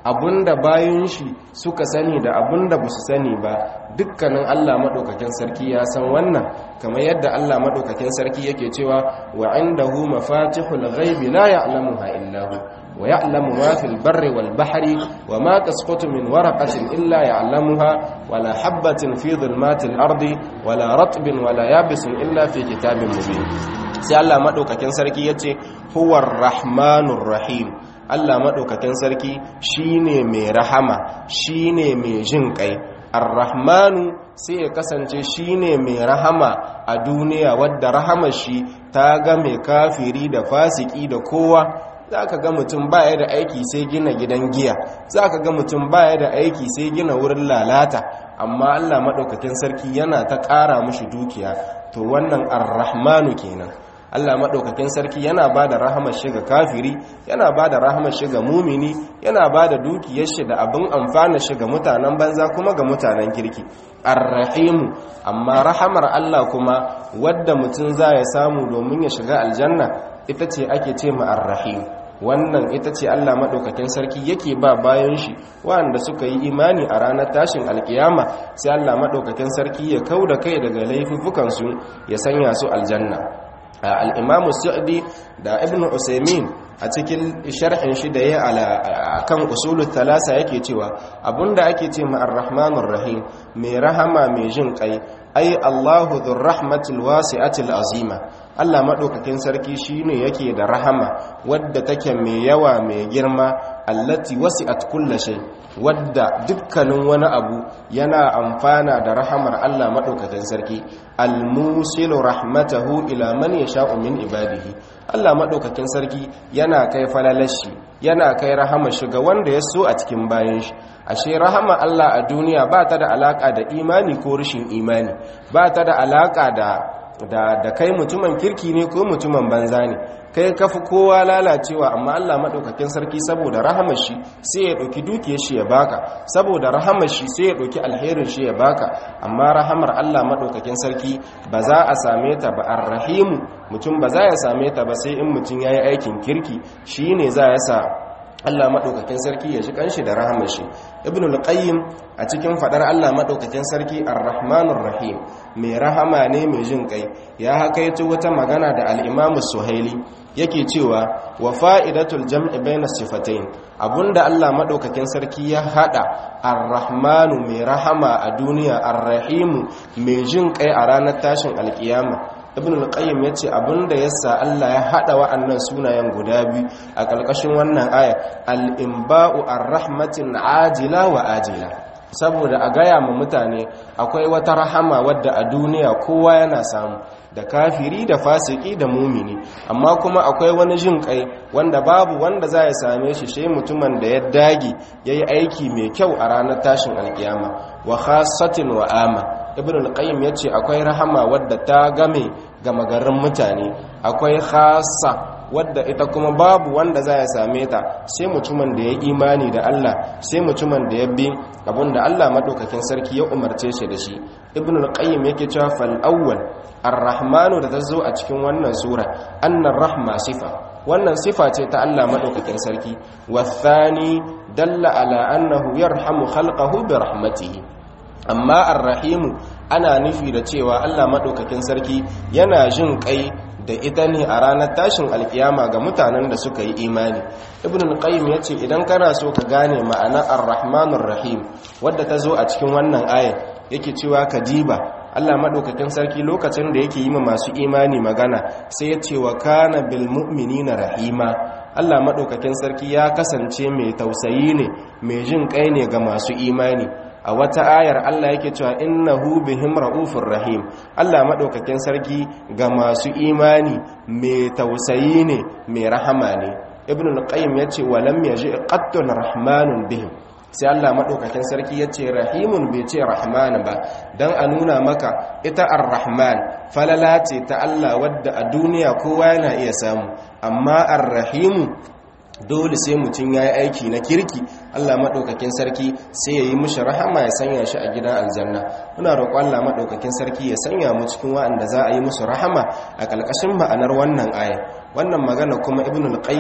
Speaker 1: abinda bayan shi suka sani da abinda ba su sani ba dukkanin Allah maɗaukakin sarki ya san wannan kamar yadda Allah maɗaukakin sarki yake cewa wa indahu mafatihul ghaibi la ya'lamuha illa hu wa ya'lamu ma fil barri wal bahri wa ma tasqutu min waraqatin illa ya'lamuha wa la habatin fi dhulmatil ardi wa la ratbin wa la yabisin illa fi kitabin mubin sai Allah maɗaukakin sarki yace huwar rahmanur rahim Allah maɗaukakin sarki shine mai rahama shine mai jin ƙai arrahmanu sai ya kasance shine mai rahama a duniya wadda rahamar shi ta ga mai kafiri da fasiki da kowa za ka ga mutum baya da aiki sai gina gidan giya za ka ga mutum baya da aiki sai gina wurin lalata amma Allah maɗaukakin sarki yana ta ƙara mushi dukiya to wannan arrahmanu kenan Allah maɗaukakin sarki yana ba da rahamar shi ga kafiri yana ba da rahamar shi ga mumini yana ba da dukiyar shi da abin amfana shi ga mutanen banza kuma ga mutanen kirki arrahimu amma rahamar Allah kuma wadda mutum za ya samu domin ya shiga aljanna ita ce ake ce ma arrahim wannan ita ce Allah maɗaukakin sarki yake ba bayan shi waɗanda suka yi imani a ranar tashin alkiyama sai Allah maɗaukakin sarki ya kau da kai daga laifukansu ya sanya su aljanna al'imamu sa'adi da ibn usaimin a cikin sharhin shi da ya a kan usulun talasa yake cewa abinda ake ce ma'ar rahmanun rahim mai rahama mai jin kai ai allahu dhur rahmatul wasi'atil azima allah maɗaukakin sarki shine yake da rahama wadda take mai yawa mai girma allati wasi'at kulla shay wadda dukkanin wani abu yana amfana da rahamar Allah madaukakin sarki almusilu rahmatahu ila man yasha'u min ibadihi Allah madaukakin sarki yana kai falalashi yana kai rahama shi ga wanda ya so a cikin bayan shi ashe rahama Allah a duniya ba ta da alaka da imani ko rashin imani ba ta da alaka da da da kai mutumin kirki ne ko mutumin banza ne kai kafi kowa lalacewa amma Allah madaukakin sarki saboda rahamar shi sai ya dauki dukiyar shi ya baka saboda rahamar shi sai ya dauki alherin shi ya baka amma rahamar Allah madaukakin sarki ba za a same ta ba arrahimu mutum ba za ya same ta ba sai in mutum yayi aikin kirki shine za ya sa Allah maɗaukakin sarki ya ji kanshi da rahamar shi ibn al-qayyim a cikin fadar Allah maɗaukakin sarki ar-rahmanur rahim mai rahama ne mai jin kai ya hakaito wata magana da al-imam suhaili yake cewa wa fa'idatul jam'i bayna sifatayn abunda Allah maɗaukakin sarki ya hada ar-rahmanu mai rahama a duniya ar-rahimu mai jin kai a ranar tashin alkiyama ibn al-qayyim yace abinda yasa Allah ya hada wa'annan sunayen guda biyu a kalkashin wannan aya al-imba'u ar-rahmatin ajila wa ajila saboda a gaya ma mutane akwai wata rahama wadda a duniya kowa yana samu da kafiri da fasiki da mumini amma kuma akwai wani jin kai wanda babu wanda za ya same shi shi mutumin da ya dage ya yi aiki mai kyau a ranar tashin alkiyama wa khasatin wa ama ibn al-qayyim yace akwai rahama wadda ta game gama garin mutane akwai khassa wadda ita kuma babu wanda za ya same ta sai mutumin da ya imani da Allah sai mutumin da ya bi abinda Allah madaukakin sarki ya umarce shi da shi ibn al-qayyim yake cewa fal awwal ar-rahmanu da tazo a cikin wannan sura annar rahma sifa wannan sifa ce ta Allah madaukakin sarki wathani dalla ala annahu yarhamu khalqahu bi rahmatihi amma ar-rahimu ana nufi da cewa Allah madaukakin sarki yana jin kai da ita ne a ranar tashin alkiyama ga mutanen da suka yi imani ibn al-qayyim yace idan kana so ka gane ma'ana ar-rahmanur rahim wadda ta zo a cikin wannan aya yake cewa kadiba Allah madaukakin sarki lokacin da yake yi ma masu imani magana sai ya ce wa kana bil mu'minina rahima Allah madaukakin sarki ya kasance mai tausayi ne mai jin kai ne ga masu imani a wata ayar Allah yake cewa innahu bihim raufur rahim Allah madaukakin sarki ga masu imani mai tausayi ne mai rahama ne ibn al-qayyim yace walam yaji qattun rahmanun bihim sai Allah madaukakin sarki yace rahimun bai ce rahman ba dan a nuna maka ita ar-rahman falala ce ta Allah wadda a duniya kowa yana iya samu amma ar-rahimu dole sai mutum ya yi aiki na kirki allah maɗaukakin sarki sai ya yi mushi rahama ya sanya shi a gidan aljanna muna roƙon allah maɗaukakin sarki ya sanya mu cikin wa'anda za a yi musu rahama a ƙalƙashin ma'anar wannan aya wannan magana kuma ibn al-qayyim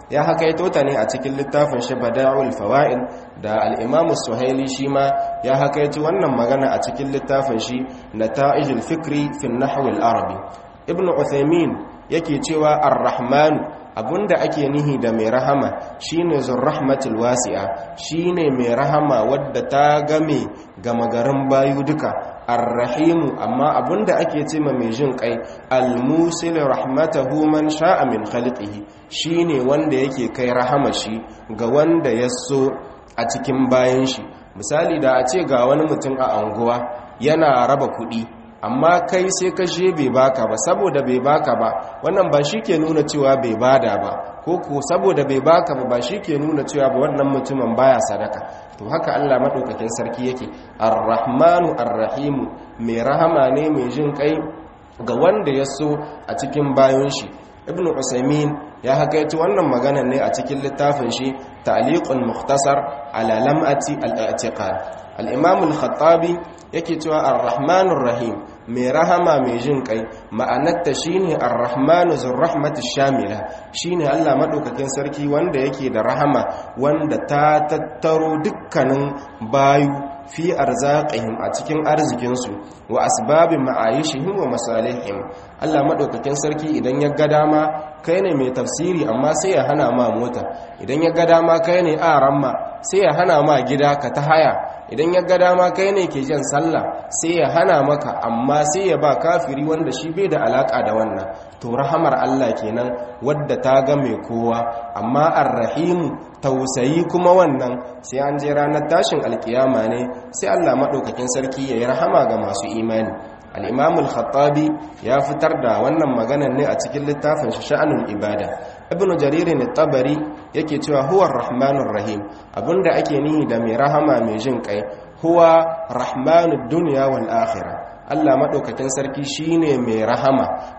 Speaker 1: ya hakaito ta ne a cikin littafin shi bada'ul fawaid da al-imam suhaili shi ma ya hakaito wannan magana a cikin littafin shi nata'ijul fikri fi an-nahw al-arabi ibn uthaymin yake cewa ar-rahman abunda ake nihi da mai rahama shine zurrahmatul wasi'a shine mai rahama wadda ta game gama garin bayu duka arrahimu amma abunda ake ce ma mai jin kai almusil rahmatahu man sha'a min khalqihi shine wanda yake kai rahama shi ga wanda ya so a cikin bayan shi misali da a ce ga wani mutum a anguwa yana raba kuɗi amma kai sai ka je bai baka ba saboda bai baka ba wannan ba shi ke nuna cewa bai bada ba ko ko saboda bai baka ba ba shi ke nuna cewa ba wannan mutumin baya sadaka to haka Allah madaukakin sarki yake ar-rahmanu ar-rahimu mai rahama ne mai jin kai ga wanda ya so a cikin bayan shi ibnu usaimin ya hakaiti wannan magana ne a cikin littafin shi ta'liqun mukhtasar ala lam'ati al-i'tiqad al-imam al-khattabi yake cewa ar-rahmanur rahim mai rahama mai jin kai ma'anarta shine ar-rahmanu zur rahmatish shamila shine Allah madaukakin sarki wanda yake da rahama wanda ta tattaro dukkanin bayu fi arzaqihim a cikin arzikinsu wa asbabi ma'ayishihim wa masalihim Allah madaukakin sarki idan ya ga dama kai ne mai tafsiri amma sai ya hana ma mota idan ya ga dama kai ne aramma sai ya hana ma gida ka ta haya idan ya ga dama kai ne ke jan sallah sai ya hana maka amma sai ya ba kafiri wanda shi bai da alaka da wannan to rahamar Allah kenan wadda ta ga mai kowa amma arrahimu tausayi kuma wannan sai an je ranar tashin alkiyama ne sai Allah madaukakin sarki ya yi rahama ga masu imani al-imam al-khattabi ya fitar da wannan maganar ne a cikin littafin sha'anul ibada ibn jarir at-tabari yake cewa huwa ar-rahmanur rahim abinda ake nihi da mai rahama mai jin kai huwa rahmanud dunya wal akhirah Allah madaukakin sarki shine mai rahama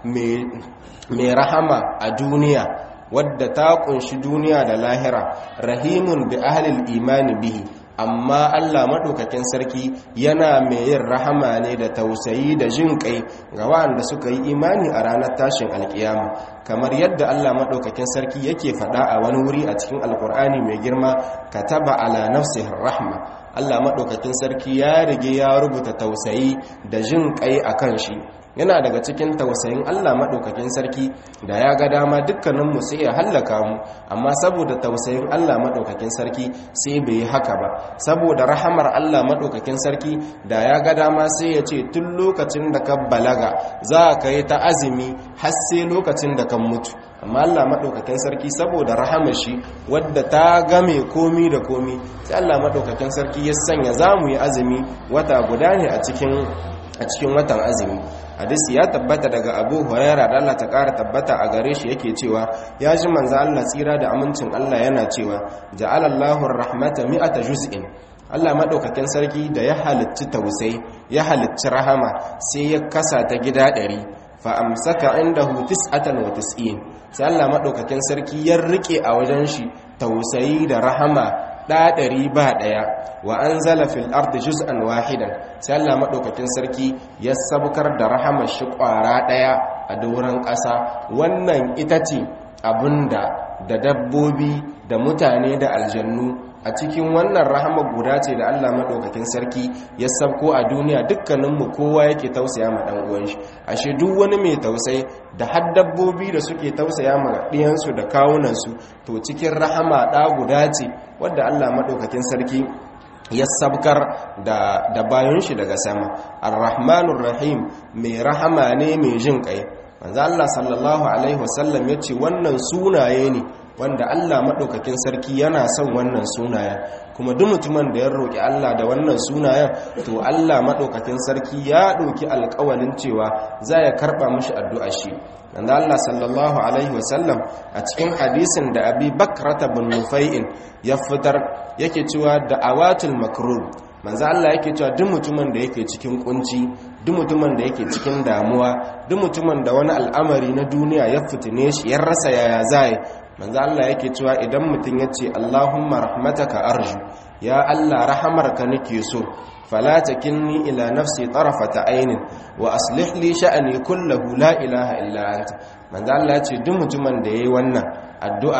Speaker 1: mai rahama a duniya wadda ta kunshi duniya da lahira rahimun bi ahlil imani bihi amma Allah maɗaukakin sarki yana mai yin rahama ne da tausayi da jin kai ga waɗanda suka yi imani a ranar tashin alkiyama kamar yadda Allah maɗaukakin sarki yake faɗa a wani wuri a cikin alkur'ani mai girma kataba ala nafsihi rahma Allah maɗaukakin sarki ya rige ya rubuta tausayi da jin kai akan shi yana daga cikin tausayin Allah maɗaukakin sarki da ya ga dama dukkaninmu sai ya hallaka mu amma saboda tausayin Allah maɗaukakin sarki sai bai yi haka ba saboda rahamar Allah maɗaukakin sarki da ya ga dama sai ya ce tun lokacin da ka balaga za ka yi ta azumi har sai lokacin da kan mutu amma Allah maɗaukakin sarki saboda rahamar shi wadda ta game komi da komi sai Allah maɗaukakin sarki ya sanya za mu yi azumi wata guda ne a cikin watan azumi hadisi ya tabbata daga abu huraira da Allah ta ƙara tabbata a gare shi yake cewa ya ji manzo Allah tsira da amincin Allah yana cewa ja'alallahu rahmata mi'ata juz'in Allah madaukakin sarki da ya halicci tausayi ya halicci rahama sai ya kasa ta gida ɗari fa amsaka indahu tis'atan wa tis'in sai Allah madaukakin sarki ya rike a wajen shi tausayi da rahama ɗaɗari ba ɗaya wa an zala fil ardi juz'an wahidan sai Allah maɗaukakin sarki ya sabkar da rahamar shi ƙwara ɗaya a doron ƙasa wannan ita ce abinda da dabbobi da mutane da aljannu a cikin wannan rahama guda ce da Allah maɗaukakin sarki ya sabko a duniya dukkaninmu kowa yake tausaya ma ɗan uwan shi ashe duk wani mai tausayi da har dabbobi da suke tausaya ma ɗiyansu da kawunansu to cikin rahama ɗa guda ce wadda Allah maɗaukakin sarki ya sabkar da, da bayan shi daga sama ar-rahmanur rahim mai rahama ne mai jin kai manzo Allah sallallahu alaihi wasallam yace wannan sunaye ne wanda Allah maɗaukakin sarki yana son wannan sunayen kuma duk mutumin da ya roƙi Allah da wannan sunayen to Allah maɗaukakin sarki ya ɗauki alƙawalin cewa za ya karɓa mashi addu'a shi wanda Allah sallallahu alaihi wasallam a cikin hadisin da abi bakrata bin nufai'in ya fitar yake cewa da awatul makrub manzo Allah yake cewa duk mutumin da yake cikin kunci duk mutumin da yake cikin damuwa duk mutumin da wani al'amari na duniya ya fitine shi ya rasa yaya zai manzo Allah yake cewa idan mutum ya ce Allahumma rahmataka arju ya Allah rahamarka nake so fala takinni ila nafsi tarafata ainin wa aslih li sha'ani kullahu la ilaha illa anta manzo Allah ya ce duk mutumin da yayi wannan addu'ar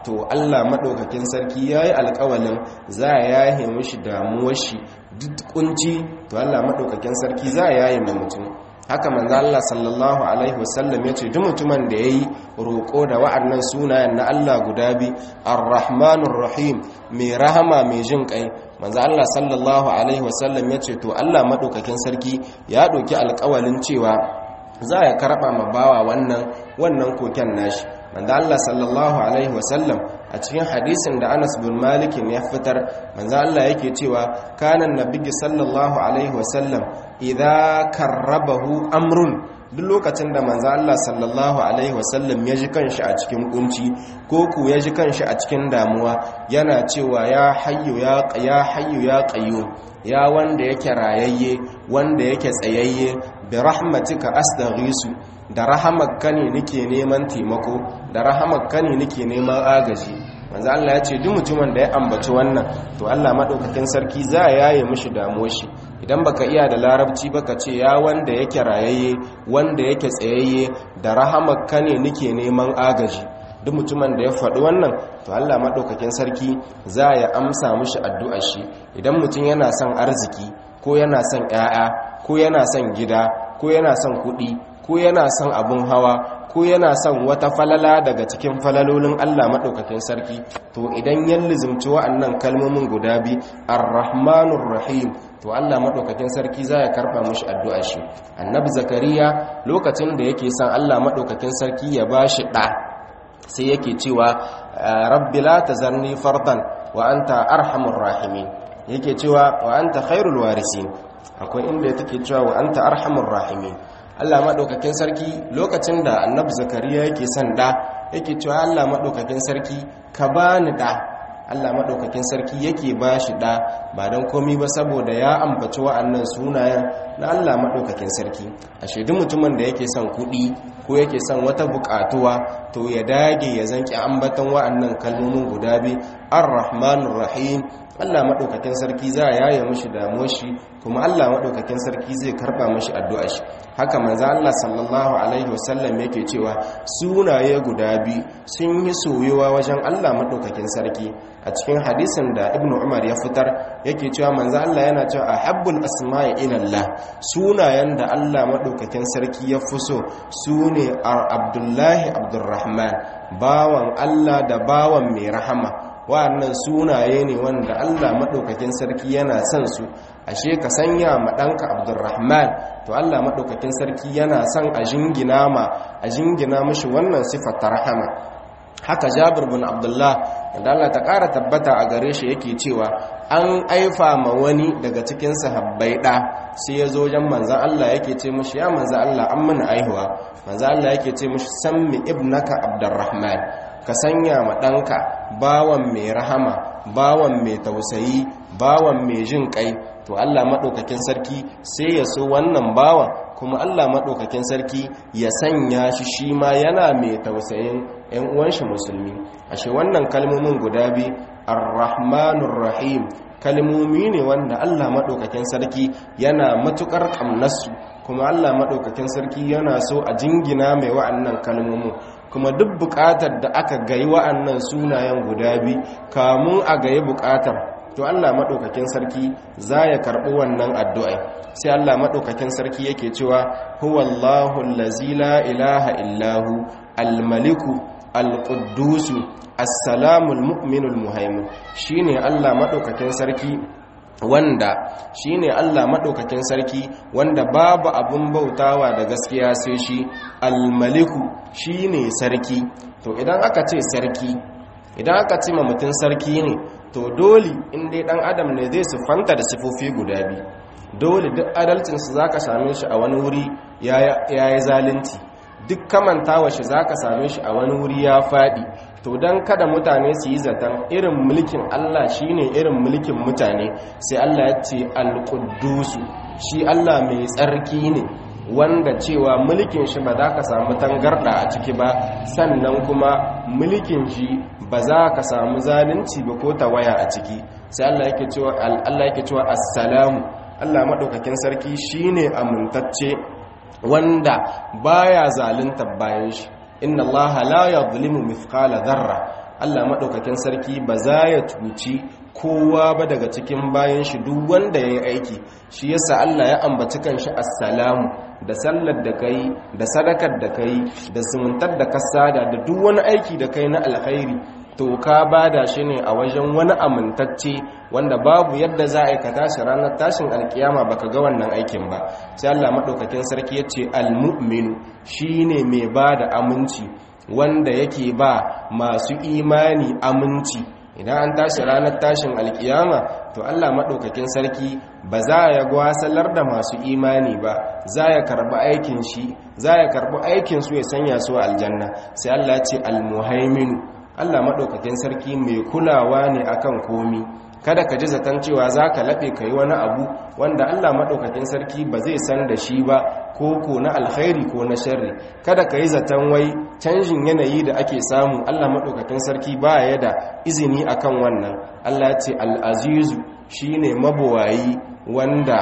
Speaker 1: to Allah maɗaukakin sarki ya yi alƙawalin za a yaye mishi damuwar shi duk kunci to Allah maɗaukakin sarki za a yaye mai mutum haka manzo Allah sallallahu alaihi wasallam yace duk mutumin da yayi roko da wa'annan sunayen na Allah guda bi Ar-Rahmanur Rahim mai rahama mai jin kai manzo Allah sallallahu alaihi wasallam yace to Allah madaukakin sarki ya doki alƙawalin cewa za ya karba ma bawa wannan wannan koken nashi manzo Allah sallallahu alaihi wasallam a cikin hadisin da Anas bin Malik ya fitar manzo Allah yake cewa kana nabiyyi sallallahu alaihi wasallam idza karrabahu amrun duk lokacin da manzo Allah sallallahu alaihi wasallam ya ji kanshi a cikin kunci ko ku ya ji kanshi a cikin damuwa yana cewa ya hayyu ya ya hayyu ya qayyum ya wanda yake rayayye wanda yake tsayayye bi rahmatika astaghisu da rahamakka ne nake neman taimako da rahamakka ne nake neman agaji manzo Allah ya ce duk mutumin da ya ambaci wannan to Allah madaukakin sarki za ya yaye mishi damuwar shi idan baka iya da larabci baka ce ya wanda yake rayayye wanda yake tsayayye da rahamakka ne nake neman agaji duk mutumin da ya faɗi wannan to Allah madaukakin sarki za ya amsa mishi addu'ar shi idan mutum yana son arziki ko yana son ƴaƴa ko yana son gida ko yana son kuɗi ko yana son abun hawa ko yana son wata falala daga cikin falalolin Allah maɗaukakin sarki to idan ya lizimci wa'annan kalmomin guda bi ar-rahmanur rahim to Allah maɗaukakin sarki za ya karɓa mushi addu'a shi annabi zakariya lokacin da yake son Allah maɗaukakin sarki ya ba shi ɗa sai yake cewa rabbi la tazarni fardan wa anta arhamur rahimin yake cewa wa anta khairul warisin akwai inda take cewa wa anta arhamur rahimin Allah maɗaukakin sarki lokacin da annabi zakariya yake son ɗa yake cewa Allah maɗaukakin sarki ka bani ɗa Allah maɗaukakin sarki yake ba shi ɗa ba don komi ba saboda ya ambaci wa'annan sunayen na Allah maɗaukakin sarki a shaidu mutumin da yake son kuɗi ko yake son wata buƙatuwa to ya dage ya zanki ambatan wa'annan kalmomin guda biyu ar-rahmanur rahim Allah maɗaukakin sarki za a yaye mashi damuwar shi kuma Allah maɗaukakin sarki zai karɓa mashi addu'a shi haka manzo Allah sallallahu alaihi wasallam yake cewa sunaye guda biyu sun yi soyuwa wajen Allah maɗaukakin sarki a cikin hadisin da Ibn Umar ya fitar yake cewa manzo Allah yana cewa ahabbul asma'i ila Allah sunayen da Allah maɗaukakin sarki ya fi so sune Abdullahi Abdurrahman bawan Allah da bawan mai rahama wa'annan sunaye ne wanda Allah maɗaukakin sarki yana son su ashe ka sanya ma ɗanka abdurrahman to Allah maɗaukakin sarki yana son a jingina ma a jingina mashi wannan sifar ta rahama haka jabir bin abdullah da Allah ta ƙara tabbata a gare shi yake cewa an aifa ma wani daga cikin sahabbai ɗa sai ya zo wajen manzan Allah yake ce mashi ya manzan Allah an mana aihuwa manzan Allah yake ce mashi sammi ibnaka abdurrahman ka sanya ma ɗanka bawan mai rahama bawan mai tausayi bawan mai jin ƙai to Allah maɗaukakin sarki sai ya so wannan bawan kuma Allah maɗaukakin sarki ya sanya shi shi ma yana mai tausayin 'yan uwanshi musulmi ashe wannan kalmomin guda biyu ar-rahmanur rahim kalmomi ne wanda Allah maɗaukakin sarki yana matuƙar ƙamnarsu kuma Allah maɗaukakin sarki yana so a jingina mai wa'annan kalmomin kuma duk buƙatar da aka gayi wa'annan sunayen guda biyu kamun a gayi buƙatar to Allah maɗaukakin sarki za ya karɓi wannan addu'ai sai Allah maɗaukakin sarki yake cewa huwallahu allazi la ilaha illahu almaliku alƙuddusu assalamul mu'minul muhaimin shine Allah maɗaukakin sarki wanda shine Allah maɗaukakin sarki wanda babu abun bautawa da gaskiya sai shi almaliku shine sarki to idan aka ce sarki idan aka ce ma mutum sarki ne to dole in dai dan adam ne zai sifanta da sifofi guda biyu dole duk adalcinsu za ka same shi a wani wuri ya yi zalunci duk kamantawa shi za ka same shi a wani wuri ya faɗi to don kada mutane su yi zaton irin mulkin Allah shi ne irin mulkin mutane sai Allah ya ce alƙudusu shi Allah mai tsarki ne wanda cewa mulkin shi ba za ka samu tangarɗa a ciki ba sannan kuma mulkin shi ba za ka samu zalunci ba ko tawaya a ciki sai Allah yake cewa Allah yake cewa assalamu Allah madaukakin sarki shine amintacce wanda baya zalunta bayan shi inna allaha la yadhlimu mithqala dharra Allah maɗaukakin sarki ba za ya cuci kowa ba daga cikin bayan shi duk wanda ya yi aiki shi yasa Allah ya ambaci kanshi assalamu da sallar da kai da sadakar da kai da zumuntar da kasada da duk wani aiki da kai na alkhairi to ka bada shi ne a wajen wani amintacce wanda babu yadda za a yi ka tashi ranar tashin alkiyama baka ga wannan aikin ba sai Allah maɗaukakin sarki ya ce almu'minu shine mai ba da aminci wanda yake ba masu imani aminci idan an tashi ranar tashin alkiyama to Allah maɗaukakin sarki ba za ya gwasalar da masu imani ba za ya karɓi aikin shi za ya karɓi aikin su ya sanya su aljanna sai Allah ce almuhaiminu Allah maɗaukakin sarki mai kulawa ne akan komi kada ka ji zaton cewa za ka laɓe ka yi wani abu wanda Allah maɗaukakin sarki ba zai san da shi ba ko ko na alkhairi ko na sharri kada ka yi zaton wai canjin yanayi da ake samu Allah maɗaukakin sarki ba ya da izini akan wannan Allah ce al'azizu shi ne mabuwayi wanda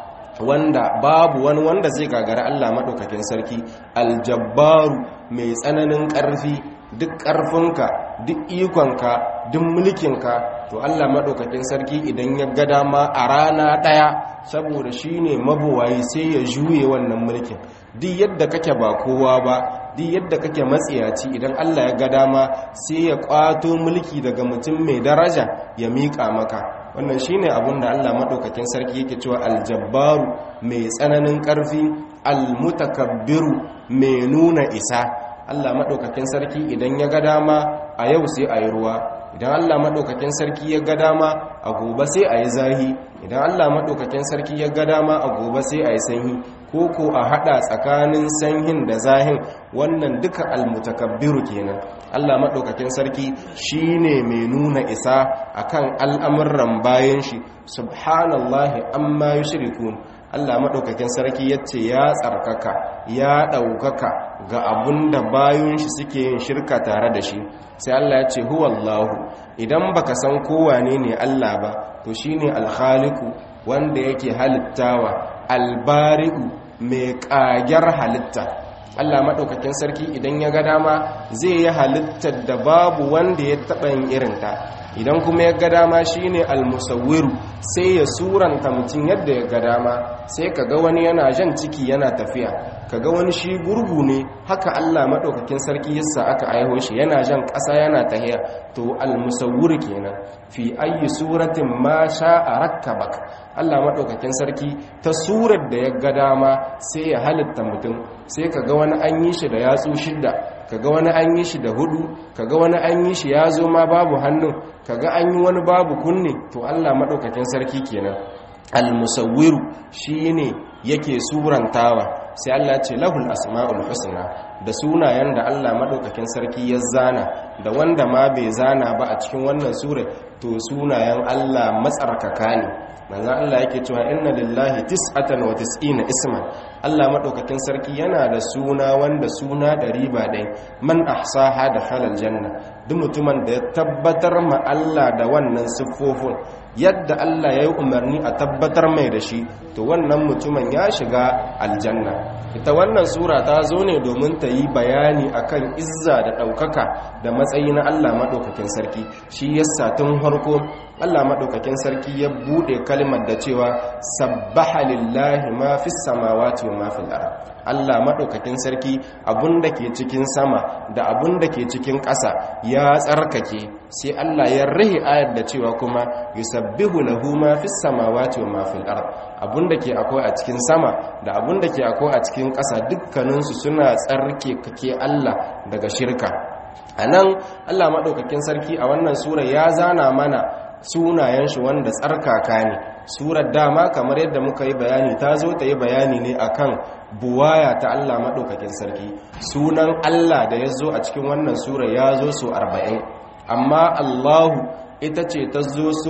Speaker 1: wanda babu wani wanda zai gagara Allah maɗaukakin sarki aljabbaru mai tsananin ƙarfi duk ƙarfinka duk ikonka duk mulkinka to Allah maɗaukakin sarki idan ya ga dama a rana ɗaya saboda shi ne mabuwayi sai ya juye wannan mulkin duk yadda kake ba kowa ba duk yadda kake matsiyaci idan Allah ya ga dama sai ya ƙwato mulki daga mutum mai daraja ya miƙa maka wannan shine abin da Allah maɗaukakin sarki yake cewa aljabbaru mai tsananin ƙarfi almutakabbiru mai nuna isa Allah maɗaukakin sarki idan ya ga dama a yau sai a yi ruwa idan Allah maɗaukakin sarki ya ga dama a gobe sai a yi zahi idan Allah maɗaukakin sarki ya ga dama a gobe sai a yi sanyi ko ko a haɗa tsakanin sanyin da zahin wannan duka almutakabbiru kenan Allah maɗaukakin sarki shine mai nuna isa akan al'amuran bayan shi subhanallahi amma yushrikun Allah maɗaukakin sarki ya ce ya tsarkaka ya ɗaukaka ga abun da bayan shi suke yin shirka tare da shi sai Allah ya ce huwallahu idan baka san kowane ne Allah ba to shine alkhaliku wanda yake halittawa albari'u mai ƙagyar halitta Allah maɗaukakin sarki idan ya ga dama zai yi halittar da babu wanda ya taɓa yin irinta idan kuma ya ga dama shine almusawwiru sai ya suranta mutum yadda ya ga dama sai ka ga wani yana jan ciki yana tafiya ka ga wani shi gurgu ne haka Allah maɗaukakin sarki yasa aka aiho shi yana jan ƙasa yana tahiya to almusawwir kenan fi ayi suratin ma sha'a rakkabak Allah maɗaukakin sarki ta surar da ya ga dama sai ya halitta mutum sai ka ga wani an yi shi da yatsu shidda kaga wani an yi shi da hudu kaga wani an yi shi ya zo ma babu hannun kaga an yi wani babu kunne to Allah madaukakin sarki kenan al-musawwiru shine yake surantawa sai Allah ce lahul asmaul husna da sunayen da Allah madaukakin sarki ya zana da wanda ma bai zana ba a cikin wannan sura to sunayen Allah matsarkaka ne manzo Allah yake cewa inna lillahi tis'atan wa tis'ina isman Allah madaukakin sarki yana da suna wanda suna da riba ɗaya man ahsaha da halal janna duk mutumin da ya tabbatar ma Allah da wannan siffofin yadda Allah ya yi umarni a tabbatar mai da shi to wannan mutumin ya shiga aljanna ita wannan sura ta zo ne domin ta yi bayani akan izza da ɗaukaka da matsayi na Allah maɗaukakin sarki shi yasa tun harko Allah maɗaukakin sarki ya buɗe kalmar da cewa sabbaha lillahi ma fi samawati wa ma fil ard Allah maɗaukakin sarki abunda ke cikin sama da abunda ke cikin ƙasa ya tsarkake sai Allah ya rahi ayar da cewa kuma yusabbihu lahu ma fis samawati wa ma fil ard abunda ke akwai a cikin sama da abunda ke akwai a cikin ƙasa dukkaninsu suna tsarke kake Allah daga shirka anan Allah maɗaukakin sarki a wannan sura ya zana mana sunayen shi wanda tsarkaka ne surar dama kamar yadda muka yi bayani ta zo ta yi bayani ne akan buwaya ta Allah maɗaukakin sarki sunan Allah da ya zo a cikin wannan sura ya zo so arba'in amma Allahu ita ce ta zo so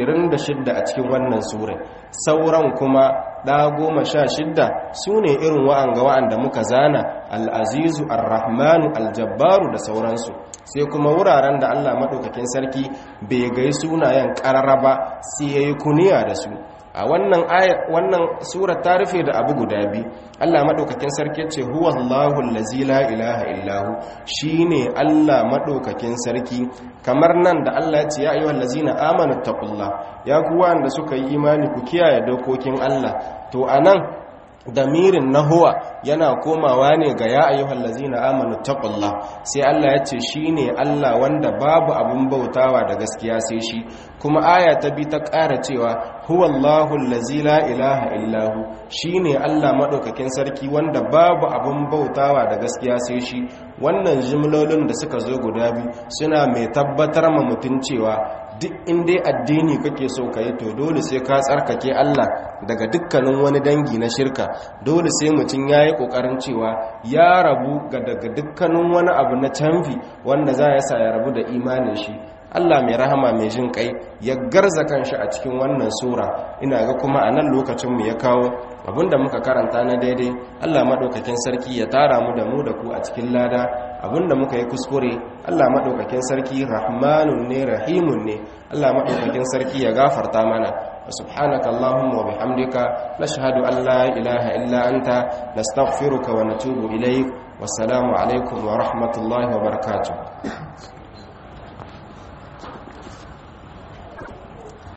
Speaker 1: 26 a cikin wannan sura sauran kuma ɗa goma sha shidda su ne irin wa'anga wa'anda muka zana al'azizu ar-rahmanu al-jabbaru da sauransu sai kuma wuraren da Allah maɗaukakin sarki bai gai sunayen ƙarara ba sai ya yi kuniya da su a wannan wannan sura ta rufe da abu guda biyu Allah maɗaukakin sarki ce huwa Allahu allazi la ilaha illahu shine Allah maɗaukakin sarki kamar nan da Allah ya ce ya ayyuhal ladzina amanu taqullah ya ku wanda suka yi imani ku kiyaye dokokin Allah to anan damirin na huwa yana komawa ne ga ya ayyuhal ladzina amanu taqullah sai Allah ya ce shine Allah wanda babu abun bautawa da gaskiya sai shi kuma aya ta bi ta ƙara cewa huwallahu allazi la ilaha illahu shine Allah madaukakin sarki wanda babu abun bautawa da gaskiya sai shi wannan jimlolin da suka zo guda biyu suna mai tabbatar ma mutun cewa duk inda addini kake so ka yi to dole sai ka tsarkake Allah daga dukkanin wani dangi na shirka dole sai mutum ya yi ƙoƙarin cewa ya rabu ga daga dukkanin wani abu na canfi wanda za ya sa ya rabu da imanin shi Allah mai rahama mai jin kai ya garza kanshi a cikin wannan sura ina ga kuma a nan lokacinmu ya kawo abinda muka karanta na daidai Allah maɗaukakin sarki ya tara mu da mu da ku a cikin lada abinda muka yi kuskure Allah maɗaukakin sarki rahmanun ne rahimun ne Allah maɗaukakin sarki ya gafarta mana subhanaka allahumma wa bihamdika nashhadu an la ilaha illa anta nastaghfiruka wa natubu ilayk wassalamu alaikum wa rahmatullahi wa barakatuh